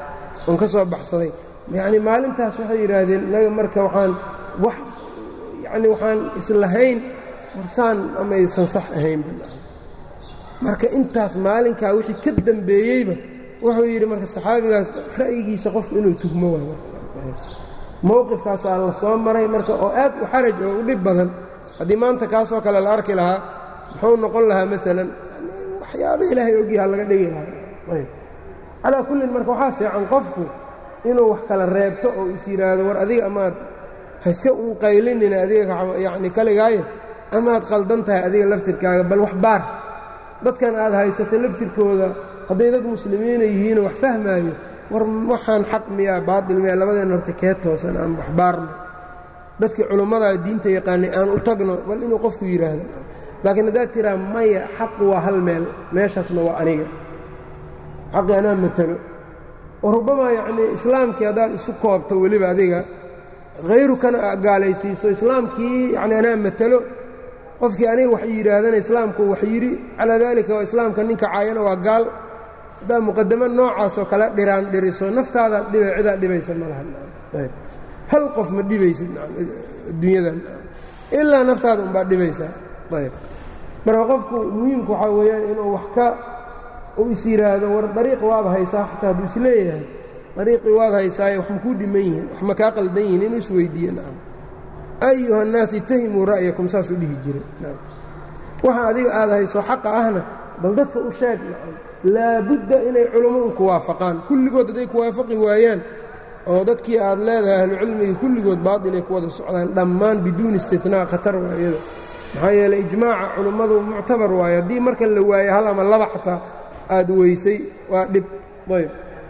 oon ka soo baxsaday yacni maalintaas waxay yidhaahdeen inaga marka waxaan wax yacni waxaan islahayn warsaan amaysan sax ahaynba marka intaas maalinkaa wixii ka dambeeyeyba wuxuu yidhi marka saxaabigaas ra'yigiisa qofku inuu tuhmo waayo mowqifkaasaa la soo maray marka oo aad u xaraj oo u dhib badan haddii maanta kaasoo kale la arki lahaa muxuu noqon lahaa maalan waxyaaba ilaahay ogyaha laga dhigi lahaa calaa kullin marka waxaa fiican qofku inuu wax kala reebto oo is yidhaahdo war adiga amaad haiska un qaylinina adiga yacni kaligaayo amaad qaldan tahay adiga laftirkaaga bal wax baar dadkan aad haysata laftirkooda hadday dad muslimiina yihiinoo wax fahmaayo war waxaan xaq miyaa baatil miyaa labadeen horta kee toosan aan wax baarno dadkii culimmadaa diinta yaqaanay aan u tagno bal inuu qofku yidhaahdo laakiin haddaad tiraa maya xaqu waa hal meel meeshaasna waa aniga xaqi anaa matalo oo rubamaa yacnii islaamkii haddaad isu koobto weliba adiga hayrukana gaalaysiiso islaamkii yacni anaa matalo qofkii aniga wax yidhaahdana islaamku wax yidhi calaa daalika waa islaamka ninka caayana waa gaal haddaad muqadamo noocaasoo kale dhiraan dhiriso naftaadaad dhiba cidaad dhibaysa ma laha hal qof ma dhibaysid adduunyadan ilaa naftaada unbaad dhibaysaa ayb marka qofku muhiimku waxaa weeyaan inuu wax ka uu is yidhaahdo war dariiq waaba haysaa xataa hadduu is leeyahay dariiqii waad haysaaye wax makuu dhiman yihiin wax ma kaa qaldan yihiin inuu is weydiiye nacam ayuha الnaas itahimuu ra'yakum saasuu dhihi jiray waxa adiga aad hayso xaqa ahna bal dadka u sheeg laabudda inay culummo un ku waafaqaan kulligood hadday ku waafaqi waayaan oo dadkii aad leedahay ahlucilmiga kulligood baatilay ku wada socdaan dhammaan biduuni istinaa khatar waa iyada maxaa yeeley ijmaaca culummadu muctabar waayo haddii marka la waayo hal ama laba xataa aad weysay waa dhib ayb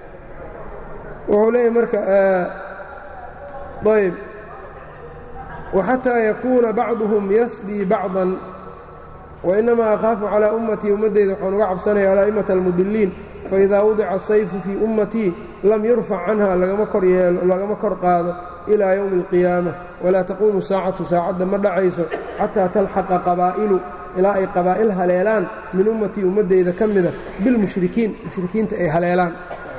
wuxuu leeyahy marka ayb وxatىa yakuuna bacduهum yasbii bacضa wainamaa akhaafu calىa ummatii ummaddeyda waxaan uga cabsanaya ala'imata almudiliin faidaa wadica الsayfu fii ummatii lam yurfac canha lagama kor yeelo lagama kor qaado ilaa ywmi اlqiyaamة walaa taquumu saacatu saacadda ma dhacayso xataa talxaqa qabaa'ilu ilaa ay qabaa'il haleelaan min ummatii ummaddeyda ka mida bilmushrikiin mushrikiinta ay haleelaan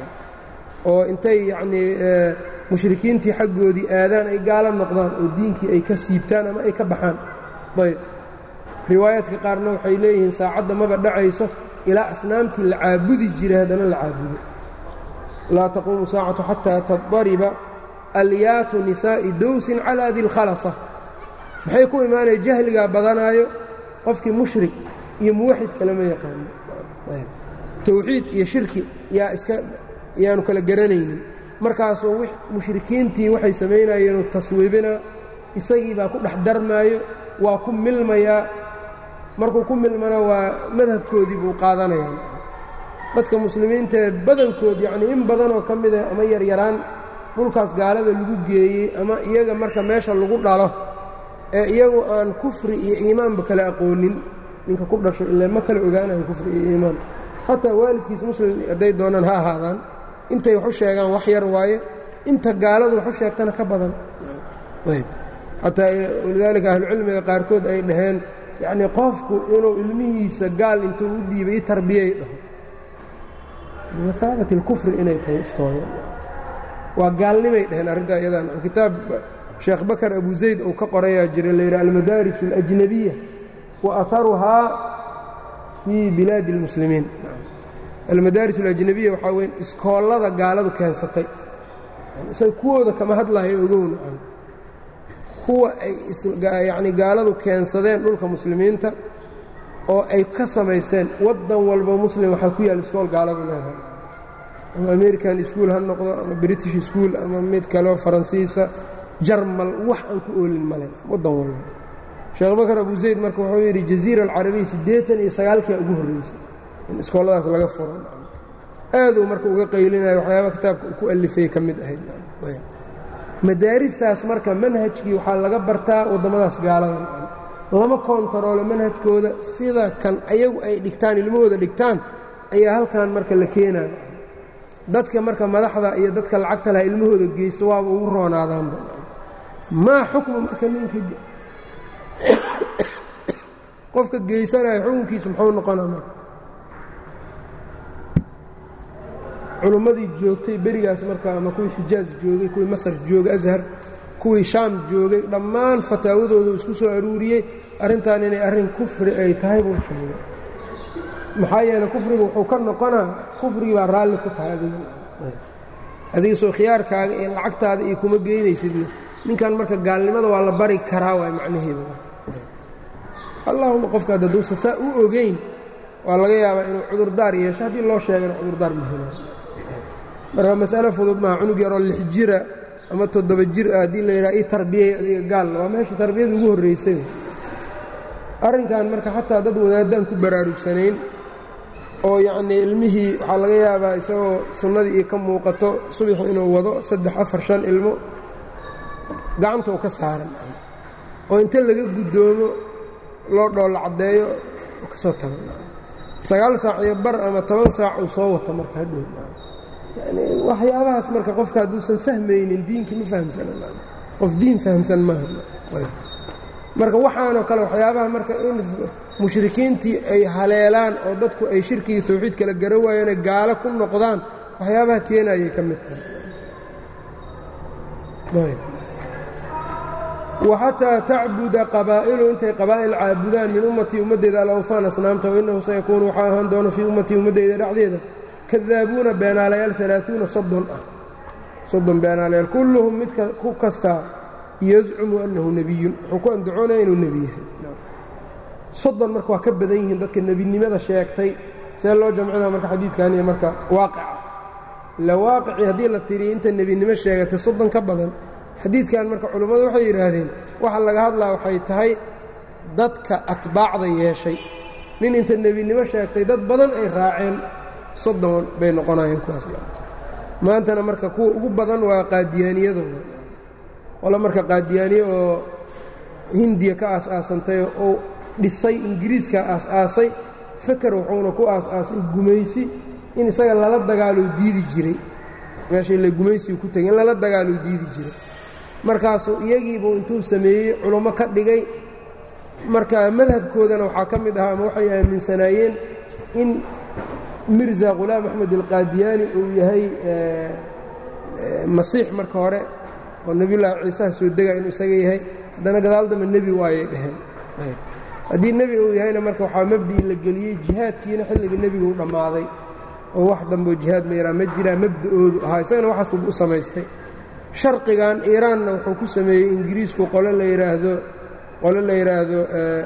oo intay yanii mushrikiintii xaggoodii aadaan ay gaalo noqdaan oo diinkii ay ka siibtaan ama ay ka baxaan ayb riwaayaadka qaarna waxay leeyihiin saacadda maba dhacayso ilaa asnaamtii la caabudi jiray haddana la caabudo laa taquumu saacatu xataa tadariba alyaatu nisaa'i dowsin calaa dilkhalasa maxay ku imaanaya jahligaa badanaayo qofkii mushrik iyo muwaxid kalema yaqaano towxiid iyo shirki yaa iska yaanu kala garanaynin markaasuu mushrikiintii waxay samaynayeenuu taswiibinaa isagii baa ku dhex darmaayo waa ku milmayaa markuu ku milmana waa madhabkoodii buu qaadanayaa dadka muslimiintaee badankood yacnii in badanoo ka mida ama yaryaraan dhulkaas gaalada lagu geeyey ama iyaga marka meesha lagu dhalo ee iyagu aan kufri iyo iimaanba kala aqoonin ninka ku dhasho ilaa ma kala ogaanayo kufri iyo iimaan xataa waalidkiis muslim hadday doonaan ha ahaadaan intay wax u sheegaan wax yar waaye inta gaaladu wax u sheegtana ka badan xataa walidaalika ahlucilmiga qaarkood ay dhaheen yacnii qofku inuu ilmihiisa gaal intuu u dhiibay i tarbiyay dhaho bimahaabati اlkufri inay tahay iftooda waa gaalnimay dhaheen arrintaa iyadan kitaab sheekh bakar abu zayd uu ka qorayaa jira la yidhaha almadaaris اlأjnabiya wa aharuhaa fii bilaadi اlmuslimiin almadaaris alajnabiya waxaa weyn iskoollada gaaladu keensatay isaga kuwooda kama hadlayo ogowna kuwa ay yacni gaaladu keensadeen dhulka muslimiinta oo ay ka samaysteen waddan walba muslim waxaa ku yaal iskool gaaladu leedahay ama american ischool ha noqdo ama british school ama mid kaleo faransiisa jarmal wax aan ku oolin male waddan walba sheekh bakar abu zayd marka wuxuu yidhi jaziira alcarabiya siddeetan iyo sagaalkia ugu horreysay in iskooladaas laga furo aaduu marka uga qaylinayo waxyaaba kitaabka ku alifay ka mid ahayd madaaristaas marka manhajkii waxaa laga bartaa waddamadaas gaalada lama koontaroolo manhajkooda sida kan ayagu ay dhigtaan ilmahooda dhigtaan ayaa halkan marka la keenayo dadka marka madaxda iyo dadka lacagta laha ilmahooda geysto waaba ugu roonaadaanba maa xukmu marka ninka qofka geysanayo xukunkiisa muxuu noqonaa marka culummadii joogtay berigaas marka ama kuwii xijaaj joogay kuwii masar joogay ashar kuwii shaam joogay dhammaan fataawadoodu isku soo aruuriyey arrintan inay arrin kufri ay tahay buu sheegay maxaa yeeley kufrigu wuxuu ka noqonaa kufrigii baa raalli ku tahay adiga adiga soo khiyaarkaaga iyo lacagtaada iyo kuma geynaysidna ninkan marka gaalnimada waa la bari karaa waay macnaheedu allaahuma qofka hadduusa saa u ogeyn waa laga yaabaa inuu cudurdaar yeesho haddii loo sheegana cudurdaar ma helo marka mas'alo fudud maaha cunug yaroo lix jira ama toddoba jir ah haddii la yidhaha ii tarbiyey adiga gaal waa meesha tarbiyada ugu horraysay arrinkan marka xataa dad wadaadaan ku baraarugsanayn oo yacnii ilmihii waxaa laga yaabaa isagoo sunnadii iyo ka muuqato subax inuu wado saddex afar shan ilmo gacanta u ka saaran oo inta laga guddoomo loo dhoolla caddeeyo ka soo tago sagaal saac iyo bar ama toban saac uu soo wato marka hadhow yani waxyaabahaas marka qofka hadduusan fahmaynin diinka ma fahamsana qof diin fahamsan maaha marka waxaanoo kale waxyaabaha marka in mushrikiintii ay haleelaan oo dadku ay shirkigii tawxiid kala gara waayaane gaalo ku noqdaan waxyaabaha keenayay ka mid tahay waxataa tacbuda qabaa'ilu intay qabaa'il caabudaan min ummatii ummaddeeda alawfaan asnaamta wainnahu sayakuunu waxaa ahaan doona fii ummatii ummaddeyda dhexdeeda kadaabuuna beenaalayaal alaaثuuna soddon ah soddon beenaalayaal kulluhum mid ku kastaa yazcumu annahu nebiyun wuxuu ku andacoonaya inuu nebi yahay soddon marka waa ka badan yihiin dadka nebinimada sheegtay see loo jamcinaa marka xadiidkan iyo marka waaqica ila waaqicii haddii la tiriyo inta nebinimo sheegatay soddon ka badan xadiidkan marka culimmadu waxay yidhaahdeen waxa laga hadlaa waxay tahay dadka atbaacda yeeshay nin inta nebinimo sheegtay dad badan ay raaceen soddon bay noqonayeen kuwaas maantana marka kuwa ugu badan waa qaadiyaaniyadooda qole marka qaadiyaaniye oo hindiya ka aas-aasantay oo dhisay ingiriiska aas-aasay feker wuxuuna ku aas-aasay gumaysi in isaga lala dagaaloo diidi jiray meeshay la gumaysigu ku tegay in lala dagaaloo diidi jiray markaasuu iyagiibuu intuu sameeyey culummo ka dhigay marka madhabkoodana waxaa ka mid ahaa ama waxay aaminsanaayeen in mirza khulaam axmed alqaadiyaani uu yahay masiix marka hore oo nebiyullaahi ciisaha soo dega inuu isaga yahay haddana gadaal dambe nebi waayay dheheen haddii nebi uu yahayna marka waxaa mabdii la geliyey jihaadkiina xilliga nebigu dhammaaday oo wax dambeo jihaad la yidhaha ma jiraa mabda'oodu ahaa isagana waxaasuu u samaystay sharqigan iiraanna wuxuu ku sameeyey ingiriisku qole la yidhaahdo qole la yidhaahdo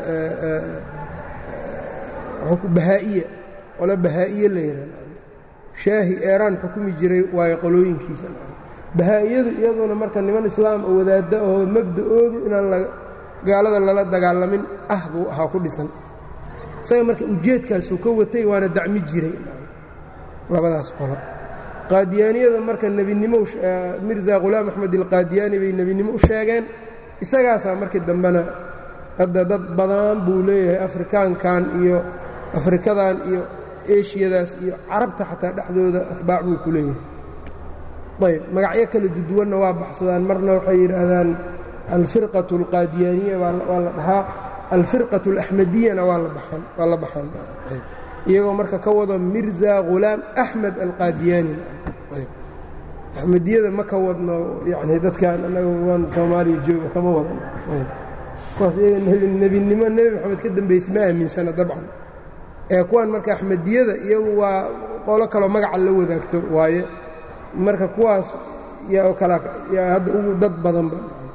bahaa'iya qole bahaa'iye la yidhahdo shaahi eeraan xukumi jiray waayo qolooyinkiisa bahaa-iyadu iyaduna marka niman islaam oo wadaadda oo mabda'oodu inaan gaalada lala dagaalamin ah buu ahaa ku dhisan isaga marka ujeedkaasuu ka watay waana dacmi jiray labadaas qolo qaadiyaaniyada marka nebinimo mirza khulaam axmed alqaadiyaani bay nebinimo u sheegeen isagaasaa markii dambena hadda dad badan buu leeyahay afrikaankan iyo afrikadan iyo eshiyadaas iyo carabta xataa dhexdooda atbaac buu ku leeyahay ayb magacyo kala duduwanna waa baxsadaan marna waxay yidhaahdaan alfirqaة اlqaadiyaaniya waa la dhahaa alfirqaة اlaxmadiyana waa waa la baxaan iyagoo marka ka wado mirza khulaam axmed alqaadiyaani axmediyada ma ka wadno yani dadkan anaga waan soomaaliya jooga kama wadan kuwaas iyaga nebinimo nebi maxamed ka dambaysa ma aaminsana dabcan ee kuwan marka axmediyada iyagu waa qolo kaloo magaca la wadaagto waaye marka kuwaas yaa oo kala yaa hadda ugu dad badanba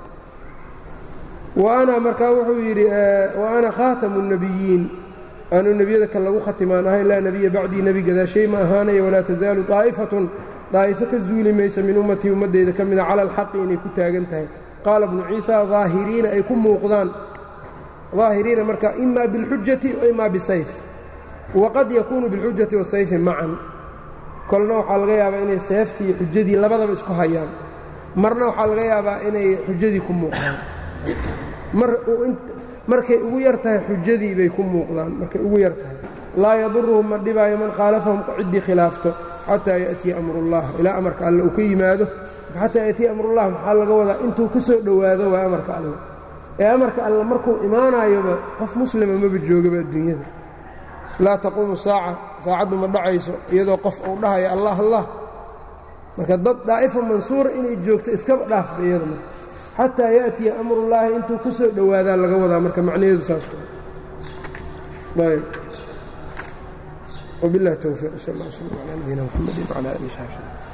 wa ana markaa wuxuu yidhi wa ana khaatamu الnebiyiin anuu nebiyada kan lagu khatimaan ahay laa nebiya bacdii nebi gadaashay ma ahaanaya walaa tasaalu طaa'ifatun daa'ifo ka zuuli maysa min ummatii ummaddeyda ka mida cala alxaqi inay ku taagan tahay qaala bnu ciisa daahiriina ay ku muuqdaan daahiriina marka ima biاlxujati wa ima bisayf waqad yakuunu biاlxujati wasayfi macan kolna waxaa laga yaabaa inay seeftii iyo xujadii labadaba isku hayaan marna waxaa laga yaabaa inay xujadii ku muuqdaan markay ugu yar tahay xujadii bay ku muuqdaan markay ugu yar tahay laa yaduruhum ma dhibaayo man khaalafahum ciddii khilaafto xataa ya'tiya amrullah ilaa amarka alle uu ka yimaado xataa ya'tiya amrullah maxaa laga wadaa intuu ka soo dhowaado waa amarka alle ee amarka alle markuu imaanayoba qof muslima maba joogaba adduunyada laa taquumu saaca saacaddu ma dhacayso iyadoo qof uu dhahayo allah allah marka dad daa'ifa mansuura inay joogto iskaba dhaafba iyada marka xataa yaأtiya amrullaahi intuu ka soo dhowaadaa laga wadaa marka macnaheedu saas ayb وبالله التوفيق صلى الله وسلم على نبينا محمد وعلى آله وصحبه